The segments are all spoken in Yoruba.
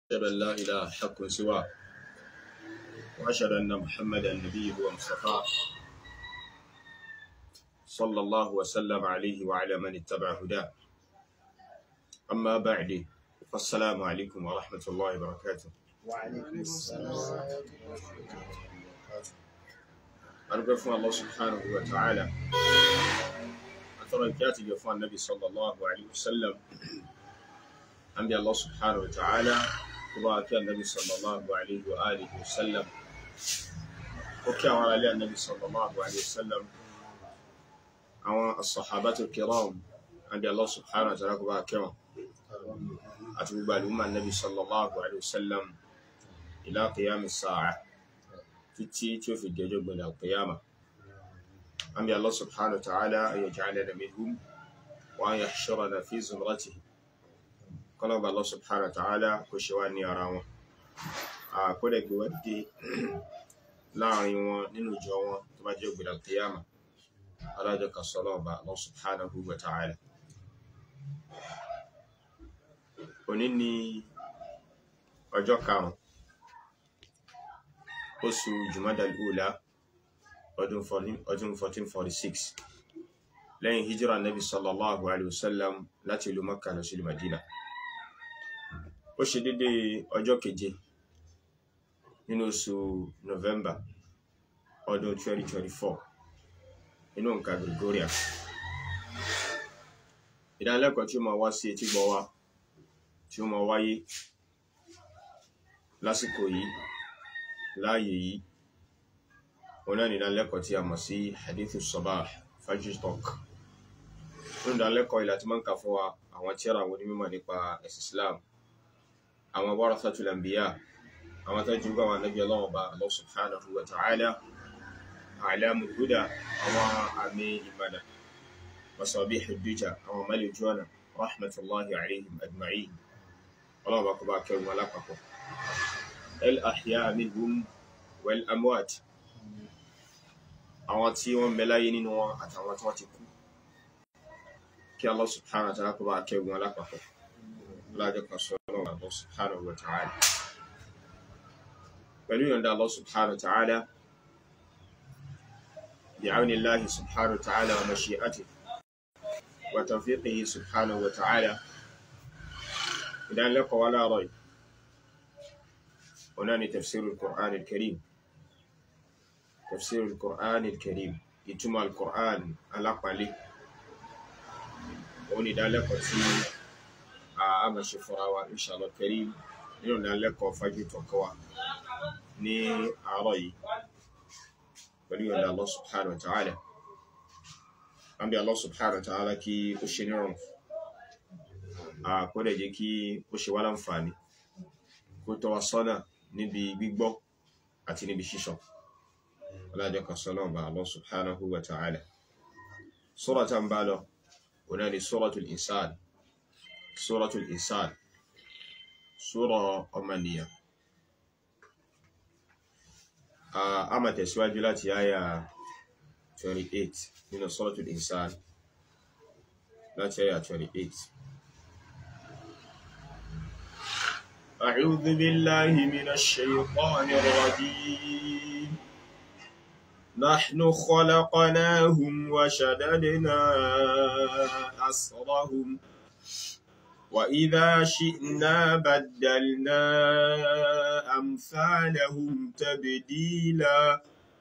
أشهد أن لا إله حق سواه وأشهد أن محمدا نبيه ومصطفاه صلى الله وسلم عليه وعلى من اتبع هداه أما بعد فالسلام عليكم ورحمة الله وبركاته وعليكم السلام أرجو فún الله سبحانه وتعالى أترى الكاتب يفوى النبي صلى الله عليه وسلم أنبي الله سبحانه وتعالى وبارك النبي صلى الله عليه وآله وسلم وكان على النبي صلى الله عليه وسلم àwọn asọ̀hábátò kiram àbí Allah subhanahu wa ta'ala kó bá kẹwọn àti gbogbo àlùmọ́ nabi sallallahu alaihi wasallam ila qiyami sa'a títí tí ó fi dẹjọ́ gbẹ̀dẹ̀ al-qiyama àbí Allah subhanahu wa ta'ala an yaj'alana minhum wa an yahshurana fi zumratihi kọ́lọ̀ bá Allah subhanahu wa ta'ala kó ṣe wá ní ara wọn àkọ́dẹ̀ gbé wá dé láàrin wọn nínú ìjọ wọn tó bá jẹ́ gbẹ̀dẹ̀ al-qiyama alájọ kan sọ lọ́ọ̀bá Allah subhanahu wa ta'ala òní ni ọjọ́ karùn oṣù Jumadal Ula ọdún 1446 lẹ́yìn hijira nabi sallallahu alaihi wasallam láti ìlú Makka lọ sí ìlú Madina ó ṣe dédé ọjọ́ keje nínú oṣù November ọdún 2024 inú nǹkan Gregorian ìdánilẹ́kọ̀ọ́ tí ó máa wá sí etí gbọ́ wá tí ó máa wáyé lásìkò yìí láàyè yìí òun náà ní ìdánilẹ́kọ̀ọ́ tí a mọ̀ sí hadithu sabah fajr talk nínú ìdánilẹ́kọ̀ọ́ ìlà tí máa ń kà fún wa àwọn tírà àwọn onímọ̀ nípa ẹ̀sìn Islam àwọn warathatul anbiya àwọn tó jù àwọn ànábì Ọlọ́run bá Allah subhanahu wa ta'ala àìlẹ́mù húdà àwọn àmì ìmànà masabi hujjuja àwọn mẹ́lẹ̀ jọ́nà rahmatullahi alaihim ajma'in ọlọ́wọ́ kọ bá kẹrù alápapọ̀ el ahya minhum wal amwat àwọn tí wọ́n mẹ́láyé nínú wọn àtàwọn tí wọ́n ti kú kí Allah subhanahu wa ta'ala kọ bá kẹrù alápapọ̀ lájọ́ kan sọ ọlọ́wọ́ Allah subhanahu wa ta'ala pẹ̀lú yọ̀nda Allah subhanahu wa ta'ala بعون الله سبحانه وتعالى ومشيئته وتوفيقه سبحانه وتعالى إذا لك ولا ريب هنا تفسير القرآن الكريم تفسير القرآن الكريم يتم القرآن على قلي وني دالك في أما شفراوة إن شاء الله الكريم nínú ìdánilẹ́kọ̀ọ́ fájú tọ̀kọ́wà ní àárọ̀ yìí pẹ̀lú ìyọ̀nda Allah subhanahu wa ta'ala. Wọ́n bí Allah subhanahu wa ta'ala kí ó ṣe nírọ̀rùn. Àkọ́dẹ̀ jẹ́ kí ó ṣe wá láǹfààní, kó tọ́ wa sọ́nà níbi gbígbọ́ àti níbi ṣíṣọ́. Ọlájọ́ kan sọ́nà bá Allah subhanahu wa ta'ala. Sura ta ń bá lọ, ọ̀nà ni Suratul Insan. Suratul Insan. Sura ọmọnìyàn. a máa tẹ̀síwájú láti àyà 28 nínú Suratul Insan láti àyà 28 أعوذ بالله من الشيطان الرجيم نحن خلقناهم وشددنا أسرهم وإذا شئنا بدلنا أمثالهم تبديلا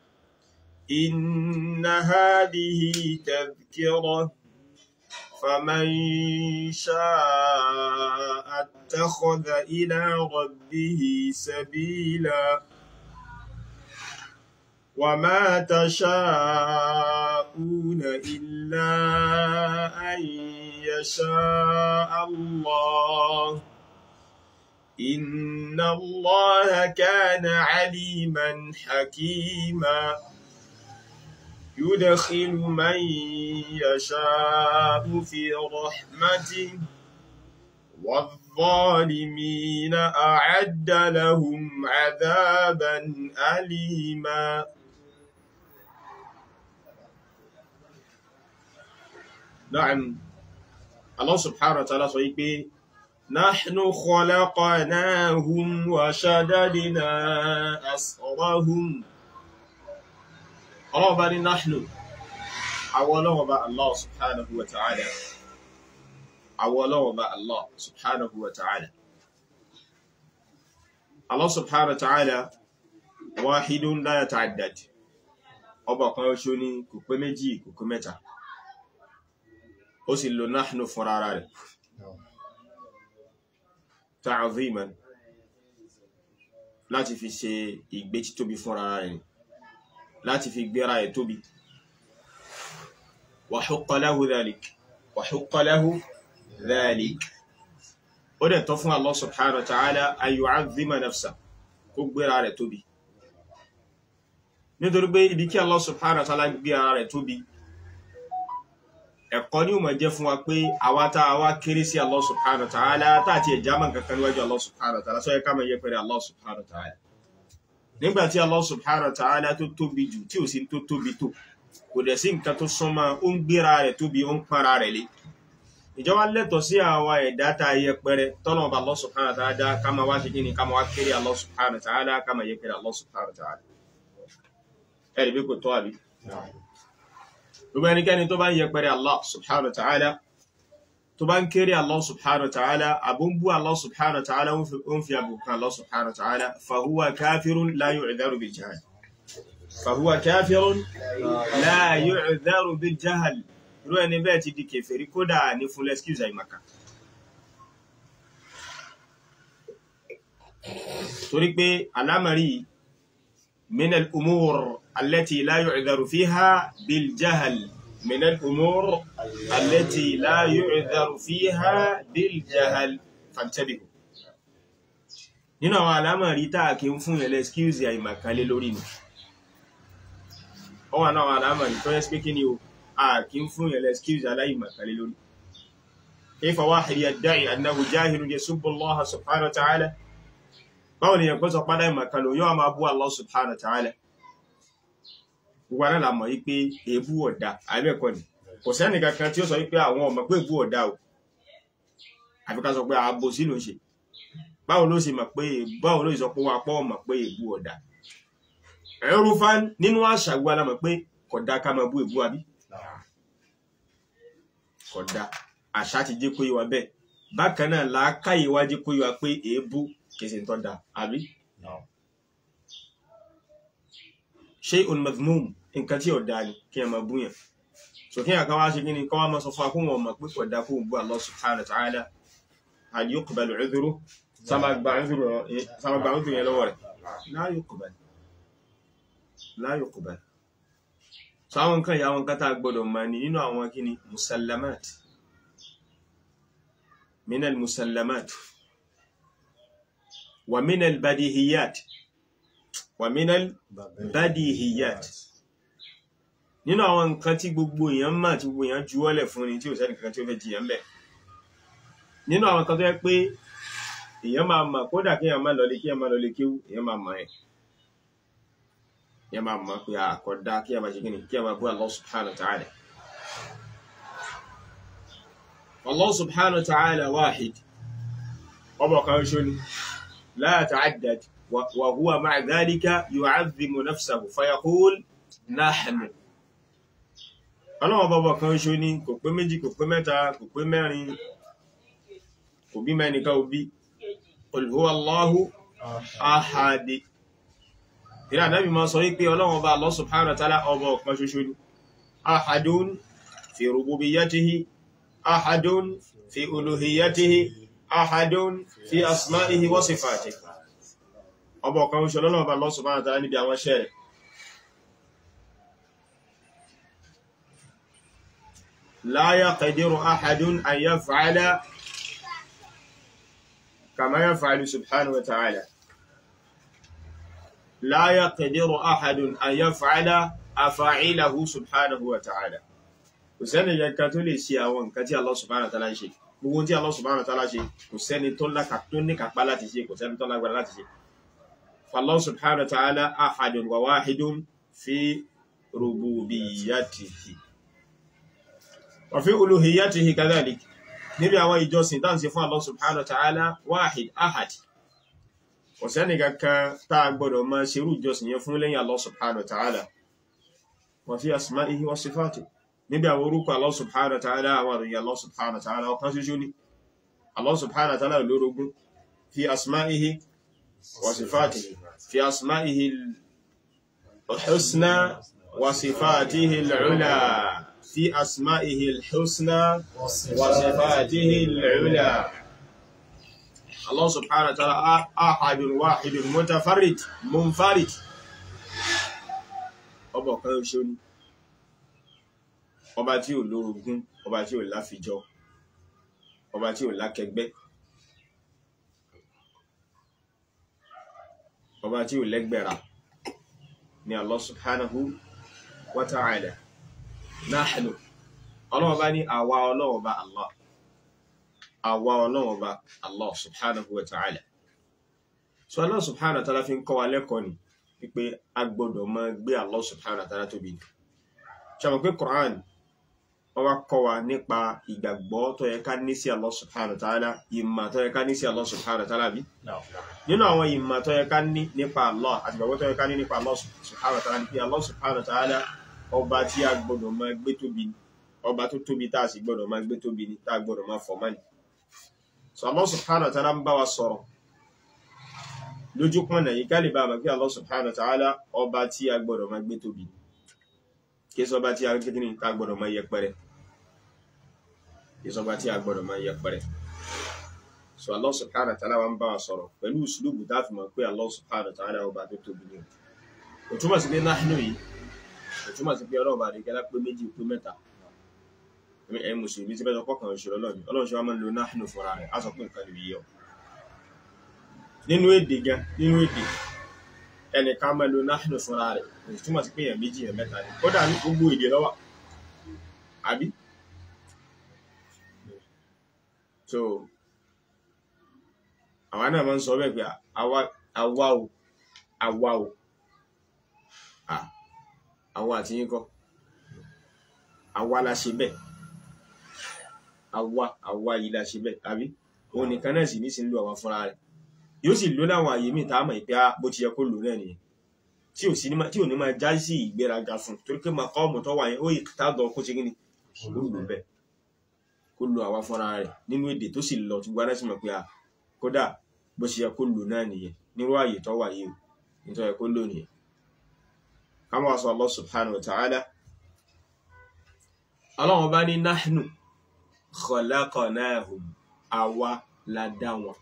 إن هذه تذكرة فمن شاء اتخذ إلى ربه سبيلا وما تشاءون إلا أن يشاء الله إن الله كان عليما حكيما يدخل من يشاء في رحمته والظالمين أعد لهم عذابا أليما نعم Allah subhanahu wa ta'ala sọ wípé نحن خلقناهم وشددنا أسرهم ọlọ́ọ̀bá ní náhìlò àwọn ọlọ́ọ̀bá Allah subhanahu wa ta'ala àwọn ọlọ́ọ̀bá Allah subhanahu wa ta'ala Allah subhanahu wa ta'ala wahidun la yata'addad ọba kan ṣo ní kò pé méjì kò pé mẹ́ta ó sì lò náhìlò fún ara rẹ̀ ta'ziman láti fi ṣe ìgbé títóbi fún ara rẹ̀ láti fi gbéra ẹ̀ tóbi wa hukka lahu dhalik wa hukka lahu dhalik ó dẹ̀ tọ́ fún Allah subhanahu wa ta'ala an yu'azzima nafsa kó gbéra rẹ̀ tóbi nítorí pé ibi kí Allah subhanahu wa ta'ala gbéra rẹ̀ tóbi ẹ̀kọ́ ní ó máa jẹ́ fún wa pé àwa tá a wá kéré sí Allah subhanahu wa ta'ala táàtì ẹ̀já mọ̀ kankan níwájú Allah subhanahu wa ta'ala sọ yẹ ká máa yẹ pẹ̀lú Allah subhanahu wa ta'ala nígbàtí Allah subhanahu wa ta'ala tó tóbi jù tí ò sí tó tóbi tó kò dẹ̀ sí nǹkan tó súnmọ́ ó ń gbéra rẹ̀ tóbi ó ń para rẹ̀ lé ìjọba lẹ́tọ̀ sí àwa ẹ̀dá tá a yẹpẹrẹ tọ́nà ọba Allah subhanahu wa ta'ala ká máa wá ṣe kí ni ká máa wá kéré Allah subhanahu wa ta'ala ká máa yẹpẹrẹ Allah subhanahu wa ta'ala ẹ̀rí bí kò tọ́ àbí gbogbo ẹnikẹ́ni tó bá ń yẹpẹrẹ Allah subhanahu wa ta'ala tó bá ń kéré Allah subhanahu wa ta'ala abun bú Allah subhanahu wa ta'ala ń fi àbùkù Allah subhanahu wa ta'ala fahuwa kafirun la yu'dharu bil jahl fahuwa kafirun la yu'dharu bil jahl irú ẹni bẹ́ẹ̀ ti di kèfèrí kódà ní fún excuse àìmàkà torí pé alámàrí min al-umur allati la yu'dharu fiha bil jahl من الأمور التي لا يعذر فيها بالجهل فانتبهوا nínú àwọn alámọ̀rí táà kí ń fún ẹlẹ́ skills àìmàkálé lórí ni ó wà náà alámọ̀rí tó yẹ́ pé kí ni o a kí ń fún ẹlẹ́ skills aláìmàkálé lórí كيف واحد يدعي أنه جاهل يسب الله سبحانه وتعالى báwo ni ẹ̀kọ́ sọ pádà ìmàkálò yóò máa bú Allah subhanahu wa ta'ala gbogbo aná la mọ̀ yí pé èébú ọ̀dà àbẹ́ẹ̀kọ́ ni kò sẹ́ni kankan tí ó sọ wípé àwọn ọmọ pé èébú ọ̀dà o àfi ká sọ pé ààbò sí ló ń ṣe báwo ló ṣe mọ̀ pé báwo ló sọ pé wọn apọ́ mọ̀ pé èébú ọ̀dà ẹ̀rú fa nínú àṣà gbogbo aná mọ̀ pé kódà ká máa bú èébú àbí kódà àṣà ti jẹ́ kó yé wa bẹ́ẹ̀ bákan náà làákàyè wá jẹ́ kó yé wa pé èébú kìí ṣe ń tọ́ da àbí shay'un madhmum nǹkan tí ọ̀dá ni kí a máa búyàn so kí a kan wá ṣe gíní kọ́ wá máa sọ fún akún wọn mọ̀ pé ọ̀dá kó bú Allah subhanahu wa ta'ala hal yuqbalu udhru sáma gba udhru yẹn lọ́wọ́ rẹ̀ la yuqbal la yuqbal so àwọn nǹkan ìyá àwọn kátà gbọdọ̀ ma ní nínú àwọn kíni musallamat minal musallamat wa minal badihiyat wa minal badihiyat nínú àwọn nǹkan tí gbogbo èèyàn mà tí gbogbo èèyàn juwọ́lẹ̀ fún ni tí ò sẹ́ni kankan tí ó fẹ́ jiyàn bẹ̀ nínú àwọn kan tó yẹ pé èèyàn máa mà kódà kí èèyàn máa lọlé kí èèyàn máa lọlé kéwú èèyàn máa mọ̀ ẹ́ èèyàn máa mọ̀ pé àkọ́dá kí èèyàn máa ṣe kí ni kí èèyàn máa bú Allah subhanahu wa ta'ala Allah subhanahu wa ta'ala wahid ọmọ kan ṣo ni la ta'addad wa huwa ma'a dhalika yu'azzimu nafsahu fayaqul nahnu ọlọ́wọ́ bọ́bọ̀ kan ṣo ní kò pé méjì kò pé mẹ́ta kò pé mẹ́rin kò bí mẹ́nìká òbí qul huwa Allahu ahad ìrìn àdábì máa sọ wípé ọlọ́wọ́ bá Allah subhanahu wa ta'ala ọba ọ̀kan ṣoṣo ní ahadun fi rububiyyatihi ahadun fi uluhiyyatihi ahadun fi asma'ihi wa sifatihi ọba ọ̀kan ṣoṣo lọ́wọ́ bá Allah subhanahu wa ta'ala níbi àwọn ṣẹ́rẹ̀ لا يقدر أحد أن يفعل كما يفعل سبحانه وتعالى لا يقدر أحد أن يفعل أفاعله سبحانه وتعالى kò sẹ́ni yankan tó lè ṣe àwọn nǹkan tí Allah subhanahu wa ta'ala ṣe gbogbo tí Allah subhanahu wa ta'ala ṣe kò sẹ́ni tó ní kápá láti ṣe kò sẹ́ni tó lágbára láti ṣe Allah subhanahu wa ta'ala ahadun wa wahidun fi rububiyyatihi وفي ألوهيته كذلك níbi àwọn ìjọsìn tá ń ṣe fún Allah subhanahu wa ta'ala wahid ahad kò sẹ́ni kankan tá a gbọ́dọ̀ máa ṣerú ìjọsìn yẹn fún lẹ́yìn Allah subhanahu wa ta'ala wa fi asma'ihi wa sifatihi níbi àwọn orúkọ Allah subhanahu wa ta'ala àwọn àròyìn Allah subhanahu wa ta'ala ọ̀kan ṣoṣo ni Allah subhanahu wa ta'ala lórogún fi asma'ihi wa sifatihi fi asma'ihi al-husna wa sifatihi al-ula fi asma'ihi al-husna wa sifatihi al-ula Allah subhanahu wa ta'ala ahadun wahidun mutafarrid munfarid ọba ọ̀kan ṣoṣo ni ọba tí ò lórogún ọba tí ò láfijọ́ ọba tí ò lákẹgbẹ́ ọba tí ò lẹ́gbẹ̀ra ni Allah subhanahu wa ta'ala nahnu ọlọ́wọ́ bá ní àwa ọlọ́wọ́ bá Allah àwa ọlọ́wọ́ bá Allah subhanahu wa ta'ala so Allah subhanahu wa ta'ala fi ń kọ́ wa lẹ́kọ̀ọ́ ni wípé a gbọ́dọ̀ máa gbé Allah subhanahu wa ta'ala tóbi ṣàmọ̀ pé Quran wọ́n wá kọ́ wa nípa ìgbàgbọ́ tó yẹ ká ní sí Allah subhanahu wa ta'ala ìmọ̀ tó yẹ ká ní sí Allah subhanahu wa ta'ala bí nínú àwọn ìmọ̀ tó yẹ ká ní nípa Allah àti ìgbàgbọ́ tó yẹ ká ní nípa Allah subhanahu wa ta'ala ní pé Allah subhanahu wa ta'ala ọba tí a gbọ́dọ̀ máa gbé tóbi ni ọba tó tóbi tá a sì gbọ́dọ̀ máa gbé tóbi ni tá a gbọ́dọ̀ máa fọ̀ mọ́ni so Allah subhanahu wa ta'ala ń bá wa sọ̀rọ̀ lójú pọ̀nà yìí ká lè bá a mọ̀ pé Allah subhanahu wa ta'ala ọba tí a gbọ́dọ̀ máa gbé tóbi ni kí sọba tí a kékeré ká gbọ́dọ̀ máa yẹpẹrẹ kí sọba tí a gbọ́dọ̀ máa yẹpẹrẹ so Allah subhanahu wa ta'ala wa ń bá wa sọ̀rọ̀ pẹ̀lú uslubu tá a fi mọ̀ pé Allah subhanahu wa ta'ala ọba tó tóbi ni kò túmọ̀ sí pé nahnu yìí kò túmọ̀ sí pé ọlọ́run bá rí gẹ́lá pé méjì pé mẹ́ta ẹ̀ mùsùlùmí tí bẹ́ẹ̀ kọ́kàn òṣèlú ọlọ́run ọlọ́run ṣe wá máa ń lo nahnu fúnra rẹ̀ á sọ pé nǹkan lè yí ọ nínú èdè gan nínú èdè ẹnìkan máa lo nahnu fúnra rẹ̀ kò túmọ̀ sí pé èèyàn méjì èèyàn mẹ́ta ni kódà ní gbogbo èdè ló wà àbí so àwa náà máa ń sọ bẹ́ẹ̀ pé àwa àwa o àwa o àwa àti yín kọ́ àwa la ṣe bẹ́ẹ̀ àwa àwa yìí la ṣe bẹ́ẹ̀ àbí òun nìkan náà sì ní sí ń lo àwa fúnra rẹ̀ yóò sì lò láwọn àyè míì tá a mọ̀ pé bó ti yẹ kó lò náà nìyẹn tí ò sí ní tí ò ní máa já sí ìgbéraga fún torí pé màá kọ́ ọmọ tó wà yẹn ó yìí tá dọ̀ kó ṣe kí ni kó lò bẹ́ẹ̀ kó lo àwa fúnra rẹ̀ nínú èdè tó sì lọ tí gbogbo aná sì mọ̀ pé à kódà bó ṣe yẹ kó lò náà nìyẹn nírú àyè tó wà yìí o nítorí kó lò nìyẹn kama wa sọ Allah subhanahu wa ta'ala ọlọ́run bá ní nahnu khalaqnahum àwa la dá wọn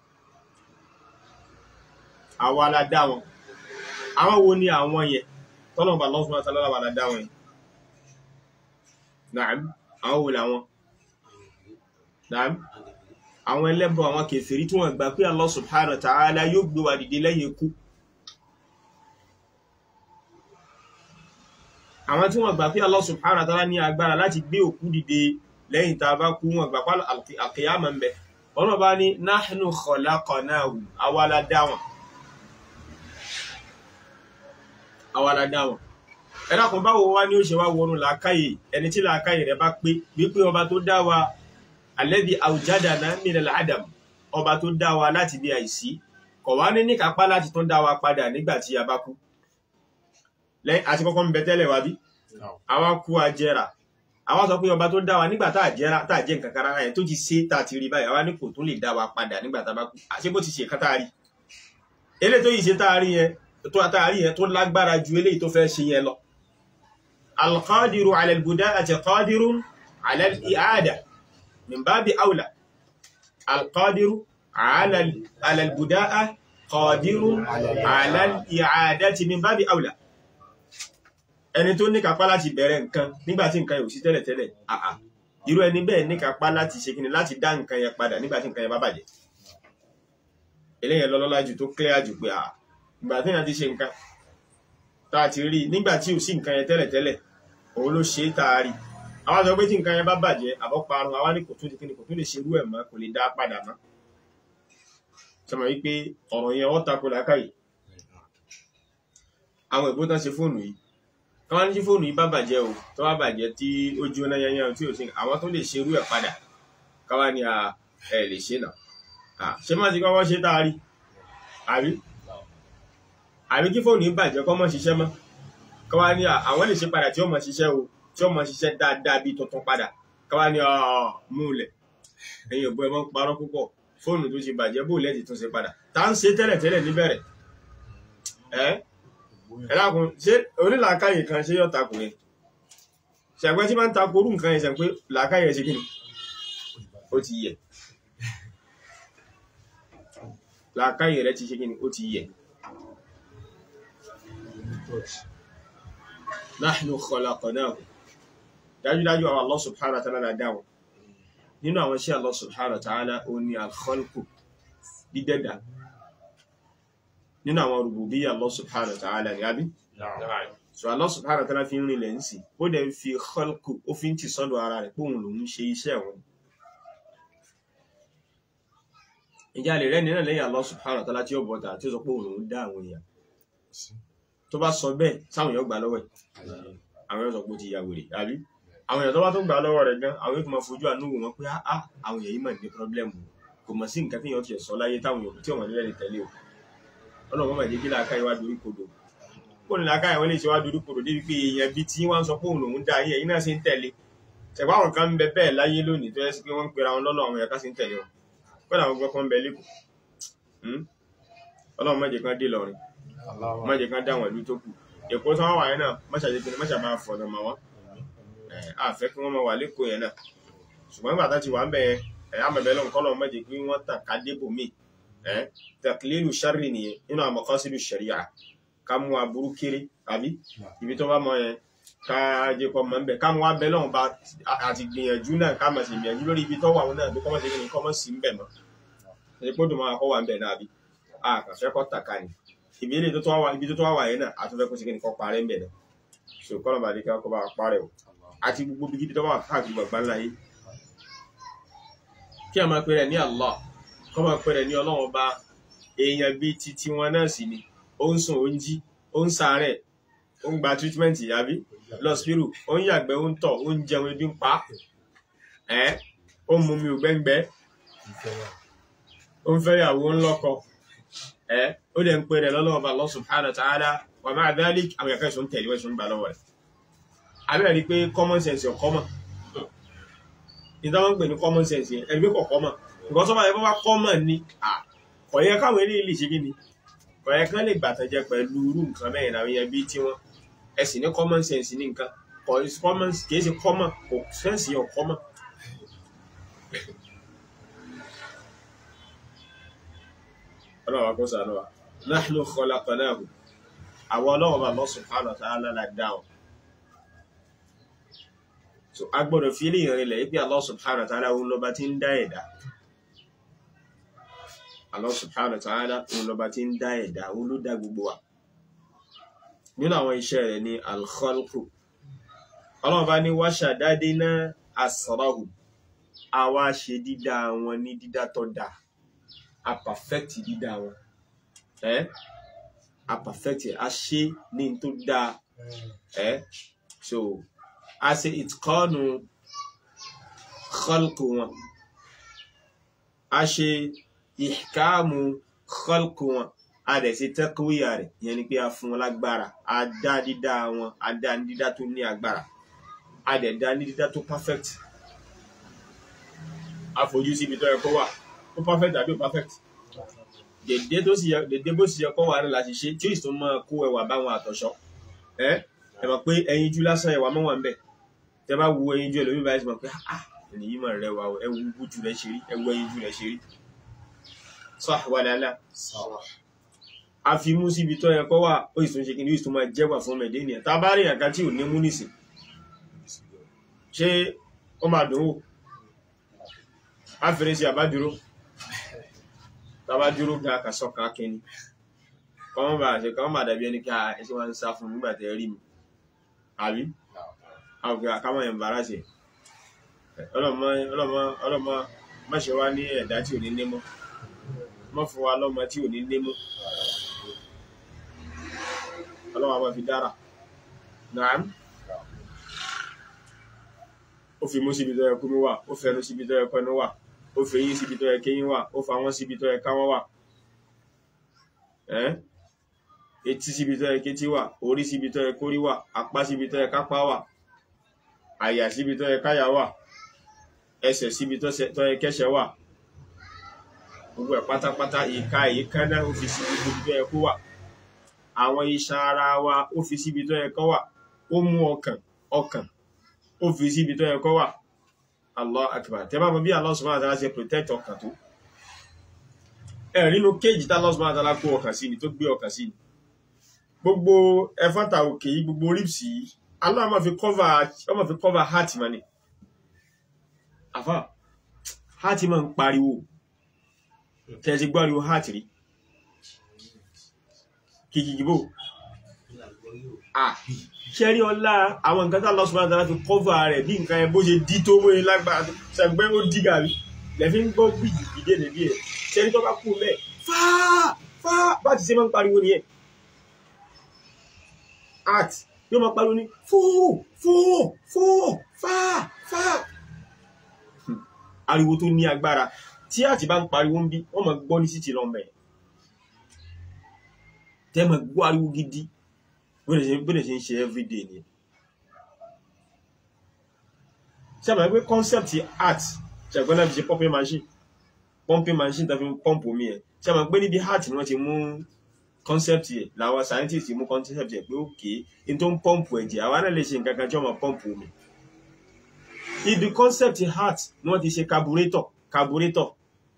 àwa la dá wọn àwọn wo ni àwọn yẹn tọ́lọ́run bá Allah subhanahu wa ta'ala wà la dá wọn yẹn na'am àwọn wo làwọn na'am àwọn ẹlẹ́bọ àwọn kèfèrí tí wọ́n gbà pé Allah subhanahu wa ta'ala yóò gbé wa dìde lẹ́yìn ikú àwọn tí wọ́n gbà pé Allah subhanahu wa ta'ala ní agbára láti gbé òkú dìde lẹ́yìn tá a bá kú wọn gbà pé al-qiyamah ń bẹ ọ̀nà bá ní nahnu khalaqnahum àwa la dá wọn àwa la dá wọn ẹ̀dàkùn báwo wá ní ó ṣe wá wọnú làákàyè ẹni tí làákàyè rẹ̀ bá pé wípé ọba tó dá wa alladhi awjadana minal adam ọba tó dá wa láti bí àìsí kò wá ní níkápá láti tún dá wa padà nígbà tí a bá kú lẹ́yìn àti kọ́kọ́ ń bẹ tẹ́lẹ̀ wá bí àwa kú ajẹ́ra àwa sọ pé ọba tó dá wa nígbà tá àjẹ́ra tá àjẹ́ nǹkan kára ẹ̀ tó ti ṣe tá a ti rí báyìí àwa ní kò tún lè dá wa padà nígbà tá a bá kú àṣé bó ti ṣe kan tá a rí eléyìí tó yìí ṣe tá a rí yẹn tó tá a rí yẹn tó lágbára ju eléyìí tó fẹ́ ṣe yẹn lọ alqadiru ala albuda'ati qadirun ala al-i'ada min babi aula alqadiru ala ala albuda'a qadirun ala al-i'adati min babi aula ẹni tó ní kápá láti bẹ̀rẹ̀ nǹkan nígbàtí nǹkan yóò sí tẹ́lẹ̀tẹ́lẹ̀ àà irú ẹni bẹ́ẹ̀ ní kápá láti ṣe kíni láti dá nǹkan yẹn padà nígbàtí nǹkan yẹn bá bàjẹ́ eléyẹn lọ́lọ́lá jù tó clear jù pé àà ìgbà tí èèyàn ti ṣe nǹkan tá a ti rí nígbàtí ò sí nǹkan yẹn tẹ́lẹ̀tẹ́lẹ̀ òun ló ṣe é tá a rí àwọn sọ pé tí nǹkan yẹn bá bàjẹ́ àbọ̀ parun àwa ní kò tún kíni kò tún lè ṣerú ẹ̀ mọ́ kò lè dá padà mọ́ sọmọ wípé ọ̀rọ̀ yẹn ọ́ tako làákàyè àwọn ìbò tán ṣe fóònù yìí káwọn ní tí fóònù yìí bá bàjẹ́ o tó bá bàjẹ́ tí ó jóná yányán tí ò sí àwọn tó lè ṣerú ẹ̀ padà káwá ní a ẹ lè ṣe náà à ṣé má ti kọ́kọ́ ṣe tá a rí àbí àbí kí fóònù yìí bàjẹ́ kọ́ mọ́ ṣiṣẹ́ mọ́ káwá ní à àwọn lè ṣe padà tí ó mọ̀ ṣiṣẹ́ o tí ó mọ̀ ṣiṣẹ́ dáadáa bí tuntun padà káwá ní ọ múlẹ̀ ẹ̀yin òbó ẹ mọ́ ń parọ́ púpọ̀ fóònù tó ṣe bàjẹ́ bó lẹ́ẹ̀dì tún ṣe padà tá ń ṣe tẹ́lẹ̀ tẹ́lẹ̀ níbẹ̀rẹ̀ ẹ́ ẹ lákun ṣé onílàákàyè kan ṣe yọ̀ takùn yẹn ṣàgbẹ́ tí máa ń takò orú nǹkan ẹ̀ṣẹ̀ pé làákàyè ṣe kí ni ó ti yẹ làákàyè rẹ ti ṣe kí ni ó ti yẹ nahnu khalaqnahu dájúdájú àwọn Allah subhanahu wa ta'ala dáwọn nínú àwọn iṣẹ́ Allah subhanahu wa ta'ala ó ní al-khalqu dídẹ́dà nínú àwọn rububiyya Allah subhanahu wa ta'ala ní àbí so Allah subhanahu wa ta'ala fi ń rinlẹ̀ ń sì ó dẹ̀ ń fi khalqu ó fi ń tì sọ́dọ̀ ara rẹ̀ pé òun lòun ṣe iṣẹ́ wọn ìjà lè rẹ́ni náà lẹ́yìn Allah subhanahu wa ta'ala tí ó bọ̀ta tí ó sọ pé òun lòun dá àwọn èèyàn tó bá sọ bẹ́ẹ̀ sáwọn èèyàn gbà lọ́wọ́ ẹ̀ àwọn èèyàn sọ pé ó ti ya wèrè àbí àwọn èèyàn tó bá tó gbà lọ́wọ́ rẹ̀ gan àwọn èèyàn tó máa fojú àánú wò wọ́n pé á àwọn èèyàn yìí mà ní pírọ́blẹ́mù kò mọ̀ sí nǹkan tí èèyàn ti sọ láyé táwọn èèyàn tí ọmọ nílẹ̀ lè tẹ̀lé o ọlọ́run máa jẹ́ kí làákàyè wá dorí kodò kó ní làákàyè wọn lè ṣe wá dorí kodò débi pé èèyàn bíi tí wọ́n sọ pé òun lòún dá ayé ẹ̀yin náà ṣe ń tẹ̀lé ṣẹ̀gbọ́n àwọn kan ń bẹ bẹ́ẹ̀ láyé lónìí tó yẹ sí pé wọ́n ń pera wọn lọ́nà àwọn èèyàn kan sì ń tẹ̀lé wọn kọ́dà àwọn gbọ́n kan ń bẹ lẹ́kọ̀ọ́ ọlọ́run má jẹ́ kan dé lọ́rin má jẹ́ kan dá àwọn ìlú tó kù èkó tí wọ́n wà yẹn náà mọ́ṣáájú pé mọ́ṣá máa fọ̀nà mọ́ wọn àfẹ́ kí wọ́n máa wà lẹ́kọ̀ọ́ yẹn náà ṣùgbọ́n nígbà tá ti wà ń bẹ ẹ̀ àmọ̀bẹ́ lọ́n kọ́ lọ́n má jẹ́ pé wọ́n tàn ká débò míì ẹ̀ tẹ̀kílélù sáré nìyẹn nínú àmọ̀kọ́sílù ṣẹ̀ríà ká mú aburú kéré àbí ibi tó bá mọ yẹn ká jẹ́ kọ́ mọ́ ń bẹ̀ ká mú abẹ́ lọ́hùn bá àti gbìyànjú náà ká mọ̀ sí gbìyànjú lórí ibi tó wà wọn náà tó kọ́ mọ́ sí kí kọ́ mọ́ sí ń bẹ̀ mọ́ ẹ̀ pé dùn máa kọ́ wà ń bẹ̀ náà àbí àkànfẹ́ kọ́ tàkà ni ibi ilé tó tó wà ibi tó tó wà yẹn náà àtúnfẹ́ kó sí kí ni kọ́ parẹ́ ń bẹ̀ náà so kọ́nà bàdé ká kọ́ bá parẹ́ o àti gbogbo bí gidi tó wà káàkiri gbàgbá ńlá yìí kí a máa pè rẹ̀ ní Allah kọ́ máa pè rẹ̀ ní ọlọ́run ọba èèyàn bíi ti tiwọn náà sì ni ó ń sùn ó ń jí ó ń sàárẹ̀ ó ń gba treatment àbí lọ́spírù ó ń yàgbẹ́ ó ń tọ̀ ó ń jẹun ebi ń pa ẹ́ ó ń mumi ògbẹ́ngbẹ́ ó ń fẹ́yàwó ń lọ́kọ ẹ́ ó dẹ̀ ń pè rẹ̀ lọ́lọ́wọ́ bá Allah subhanahu wa ta'ala wa ma'a dhalik àwọn ẹ̀ka ìṣòro ń tẹ̀lé wọ́n ìṣòro ń gbà lọ́wọ́ rẹ̀ abẹ́rẹ́ rí pé common sense ọ̀ common ìdáwọn ń pè ní common sense yẹn ẹgbẹ́ kọ̀ common nǹkan tó bá yẹ kó bá common ni kò yẹ káwọn eléyìí lè ṣe kí ni kò yẹ kán lè gbàtànjẹ pẹ̀lú irú nǹkan bẹ́ẹ̀ náà yẹn bí tí wọ́n ẹ sì ní common sense ní nǹkan kò common kìí ṣe common kò sense yẹn common. ọlọ́wà kó sànú wa nahnu khalaqnahu àwọn ọlọ́wọ́ bá Allah subhanahu wa ta'ala la dáhùn so a gbọ́dọ̀ fi ilé ìrìnlẹ̀ ibi Allah subhanahu wa ta'ala òun lọ́ba tí ń dá ẹ̀dá Allah subhanahu wa ta'ala òun lọ́ba tí ń dá ẹ̀dá òun ló dá gbogbo wa nínú àwọn iṣẹ́ rẹ̀ ní al-khalqu ọlọ́ọ̀bá ní wa shadadna asrahu àwa ṣe dídá wọn ní dídá tó dá a perfect dídá wọn ẹ́ a perfect a ṣe ní tó dá ẹ́ so a ṣe ìtkọ́nù khalqu wọn a ṣe ìkáàmù khalqu wọn a dẹ̀ ṣe taqwiya rẹ̀ yẹn ni pé a fún wọn lágbára a dá dídá wọn a dá ní dídá tó ní agbára a dẹ̀ dá ní dídá tó perfect a fojú síbi tó yẹ kó wà ó perfect àbí ó perfect dèdè tó sì yẹ dèdè bó sì yẹ kó wà ní láti ṣe tí ó sì tún máa kó ẹwà báwọn àtọ̀ṣọ́ ẹ ẹ mọ̀ pé ẹyinjú lásán ẹwà mọ́ wà ń bẹ̀ tẹ bá wo ẹyinjú ẹlòmíì báyìí mọ̀ pé ah ènìyí mọ̀ rẹ wà ẹ wo ojú rẹ ṣe rí ẹ wo ẹyinjú rẹ ṣe rí sọ wà dáadáa a fi mú síbi tó yẹ kó wà ó sì tún ṣe kí ni ó sì tún máa jẹ́wà fún mẹ̀dé ènìyàn tá a bá rí àga tí ò ní mú nìsín ṣé ó máa dùn wò á fèrè sí àbádúró tá a bá dúró ga kàsọ́kà kẹni kọ́mọ́ bá ṣe kọ́mọ́ bá dàbí ẹni ká ẹṣẹ́ wọn ń sá fún nígbà tẹ́ rí mi àbí àwọn àkámọ̀ yẹn bára ṣe ọlọ́mọ ọlọ́mọ ọlọ́mọ mọ́ṣẹ́ wá ní ẹ̀dá tí ò ní nímọ́ mọ́ fún wa lọ́mọ tí ò ní nímọ́ ọlọ́mọ àwọn fi dára nàám ó fi mú síbi tó yẹ kó mú wà ó fẹnu síbi tó yẹ kẹ́nu wà ó fi eyín síbi tó yẹ kéyín wà ó fa wọ́n síbi tó yẹ káwọ́ wà ẹ́ etí síbi tó yẹ kétí wà orí síbi tó yẹ kórí wà apá síbi tó yẹ kápá wà àyà síbi tó yẹ káyà wà ẹsẹ̀ síbi tó yẹ kẹ́sẹ̀ wà gbogbo ẹ̀ pátápátá ìka ìkánná ó fi síbi tó yẹ kó wà àwọn iṣan ara wa ó fi síbi tó yẹ kó wà ó mú ọkàn ọkàn ó fi síbi tó yẹ kó wà Allah akbar tẹ́ bá mọ̀ bí Allah subhanahu wa ta'ala ṣe protect ọkàn tó ẹ̀ nínú kéèjì tá Allah subhanahu wa ta'ala kó ọkàn sí ni tó gbé ọkàn sí ni gbogbo ẹfọ́ta òkè yìí gbogbo ribs yìí Allah máa fi cover ó máa fi cover heart ma ni àfà heart máa ń pariwo tẹ́ ti gbọ́ ariwo heart rí kìkìkìbò ah ṣẹ́rí ọlá àwọn nǹkan tá Allah subhanahu wa ta'ala fi cover rẹ̀ bí nǹkan ẹ bó ṣe dí tó mọ́ lágbára ṣàgbẹ́ ó dí gàrí lẹ́fí ń gbọ́ gbìyì ìdí èdè bí ẹ̀ ṣẹ́rí tó bá kú mẹ́ fáà fáà bá ti ṣe máa ń pariwo nìyẹn art yóò máa pariwo ní fóò fóò fóò fáà fáà ariwo tó ní agbára tí àti bá ń pariwo ń bí wọ́n máa gbọ́ ní títì lọ́mọ ẹ̀ tẹ́ máa gbọ́ ariwo gidi bóde ṣe ń ṣe everyday ni ṣe àmà pé concept art ṣàgbọ́n náà fi ṣe pumping machine pumping machine tàbí pump omi ẹ̀ ṣe àmà pé níbi art ni wọ́n ti mú concept yẹ làwọn scientist mú concept yẹ pé òkè n tó ń pump ẹ̀jẹ̀ àwa náà lè ṣe nǹkan kan tí wọ́n máa pump omi ibi concept art ni wọ́n ti ṣe carburetor carburetor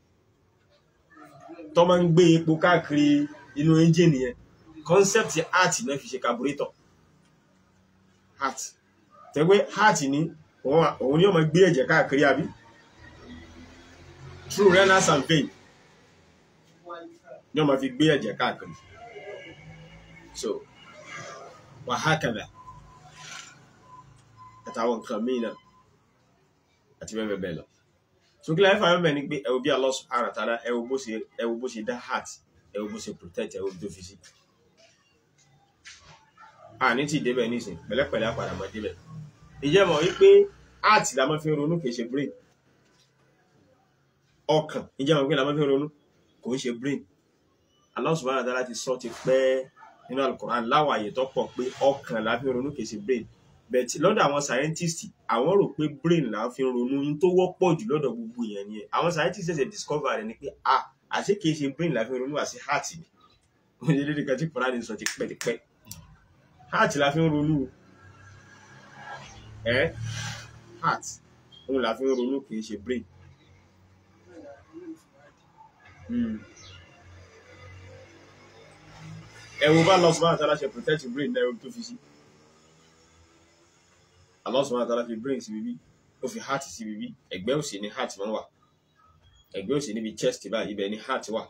tó máa ń gbé epo káàkiri inú engine yẹn concept heart náà fi ṣe carburetor heart tẹ́gbẹ́ heart ní òun ni ó máa gbé ẹ̀jẹ̀ káàkiri àbí through renal and vein ni ó máa fi gbé ẹ̀jẹ̀ káàkiri so wàhákàdà àtàwọn nǹkan míì náà àti bẹ́ẹ̀ bẹ́ẹ̀ lọ so kí láyé fàyọ́ mẹ́ ni pé ẹ wo bí Allah subhanahu wa ta'ala ẹ wo bó ṣe ẹ wo bó ṣe dá heart ẹ wo bó ṣe protect ẹ wo bí tó fi sí àní tí débẹ̀ nísìn pẹ̀lẹ́pẹ̀lẹ́ àpàdà mọ́ débẹ̀ ìjẹ́ mọ̀ wípé art la máa fi ń ronú kìí ṣe brain ọkàn ìjẹ́ mọ̀ wípé la máa fi ń ronú kò ń ṣe brain Allah subhanahu wa ta'ala ti sọ ti pẹ́ nínú Al-Qur'an láwọn àyè tó pọ̀ pé ọkàn la fi ń ronú kìí ṣe brain bẹ̀tì lọ́dọ̀ àwọn scientist àwọn rò pé brain la fi ń ronú ní tó wọ́pọ̀ jù lọ́dọ̀ gbogbo èèyàn nìyẹn àwọn scientist ṣẹ̀ṣẹ̀ discover rẹ̀ ni pé ah àṣé kìí ṣe brain la fi ń ronú àṣé heart ni wọ́n ṣe lédè kan tí kọ́lá ní sọ ti pẹ́ ti pẹ́ heart la fi ń ronú ẹ́ heart òun la fi ń ronú kìí ṣe brain ẹ̀wọ̀n bá lọ́sùn máa tàbí ṣe protect brain náà tó fi sí Allah subhanahu wa ta'ala fi brain sí bíbí ó fi heart sí bíbí ẹ̀gbẹ́ òsì ní heart máa ń wà ẹ̀gbẹ́ òsì níbi chest báyìí ibẹ̀ ní heart wà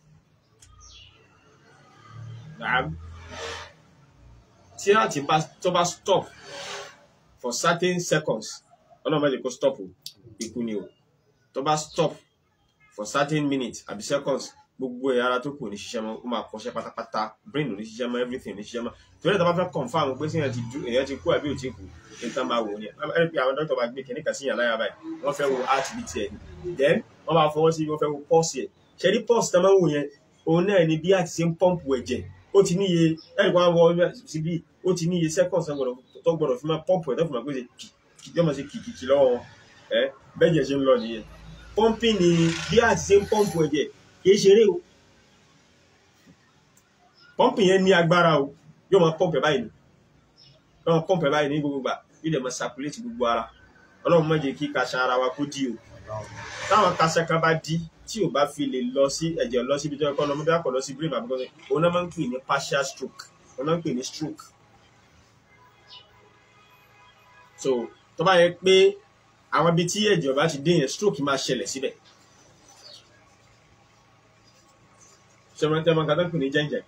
tí láti bá tó bá stop for certain seconds ọlọ́run bá lè kó stop ikú ni o tó bá stop for certain minutes àbí seconds gbogbo ẹ̀ ara tó kù ní ṣiṣẹ́ mọ́ ó máa kọṣẹ́ pátápátá brain ò ní ṣiṣẹ́ mọ́ everything ò ní ṣiṣẹ́ mọ́ torí ẹ̀ tó bá fẹ́ confam pé sí èèyàn ti kú àbí ò ti kú ní tán bá wò ó ní ẹ̀ pé àwọn dókítà bá gbé kìnìkan sí yàn láyà báyìí wọ́n fẹ́ wo heart beat ẹ̀ ni then wọ́n máa fọwọ́ sí wọ́n fẹ́ wo pulse ẹ̀ ṣe ní pulse tó máa ń wò yẹn òun náà ni bí àti ṣe ń pọ́ǹpù ẹ̀jẹ̀ ó ti níye ẹ̀rì kan wọ síbí ó ti níye seconds tó gbọdọ̀ fi máa pọ́ǹpù ẹ̀ tó fi máa gbèsè yóò máa ṣe kìkìkì lọ́wọ́ wọn ẹ bẹ́ẹ̀jẹ̀ ṣe ń lọ nìyẹn pọ́ǹpì ni bí àti ṣe ń pọ́ǹpù ẹ̀jẹ̀ kì í ṣeré o pọ́ǹpì yẹn ní agbára o yóò máa pọ́ǹpù ẹ̀ báyìí ni yóò máa pọ́ǹpù ẹ̀ báyìí ní gbogbo gbà yóò dẹ̀ máa circulate gbogbo ara ọlọ́run má jẹ́ kí kaṣa ara wa kó dí o táwọn kaṣa kan bá dí tí ò bá fi lè lọ sí ẹ̀jẹ̀ lọ síbi tó yẹ kọ́ lọ mọ́bí àpọ̀ lọ sí brain àbúkọ́ òun náà máa ń pè ní partial stroke òun náà ń pè ní stroke so tó bá yẹ pé àwọn ibi tí ẹ̀jẹ̀ ọba ti dé yẹn stroke máa ṣẹlẹ̀ síbẹ̀ ṣẹmọtẹmọ nǹkan tó ń pè ní jẹ́ǹjẹ̀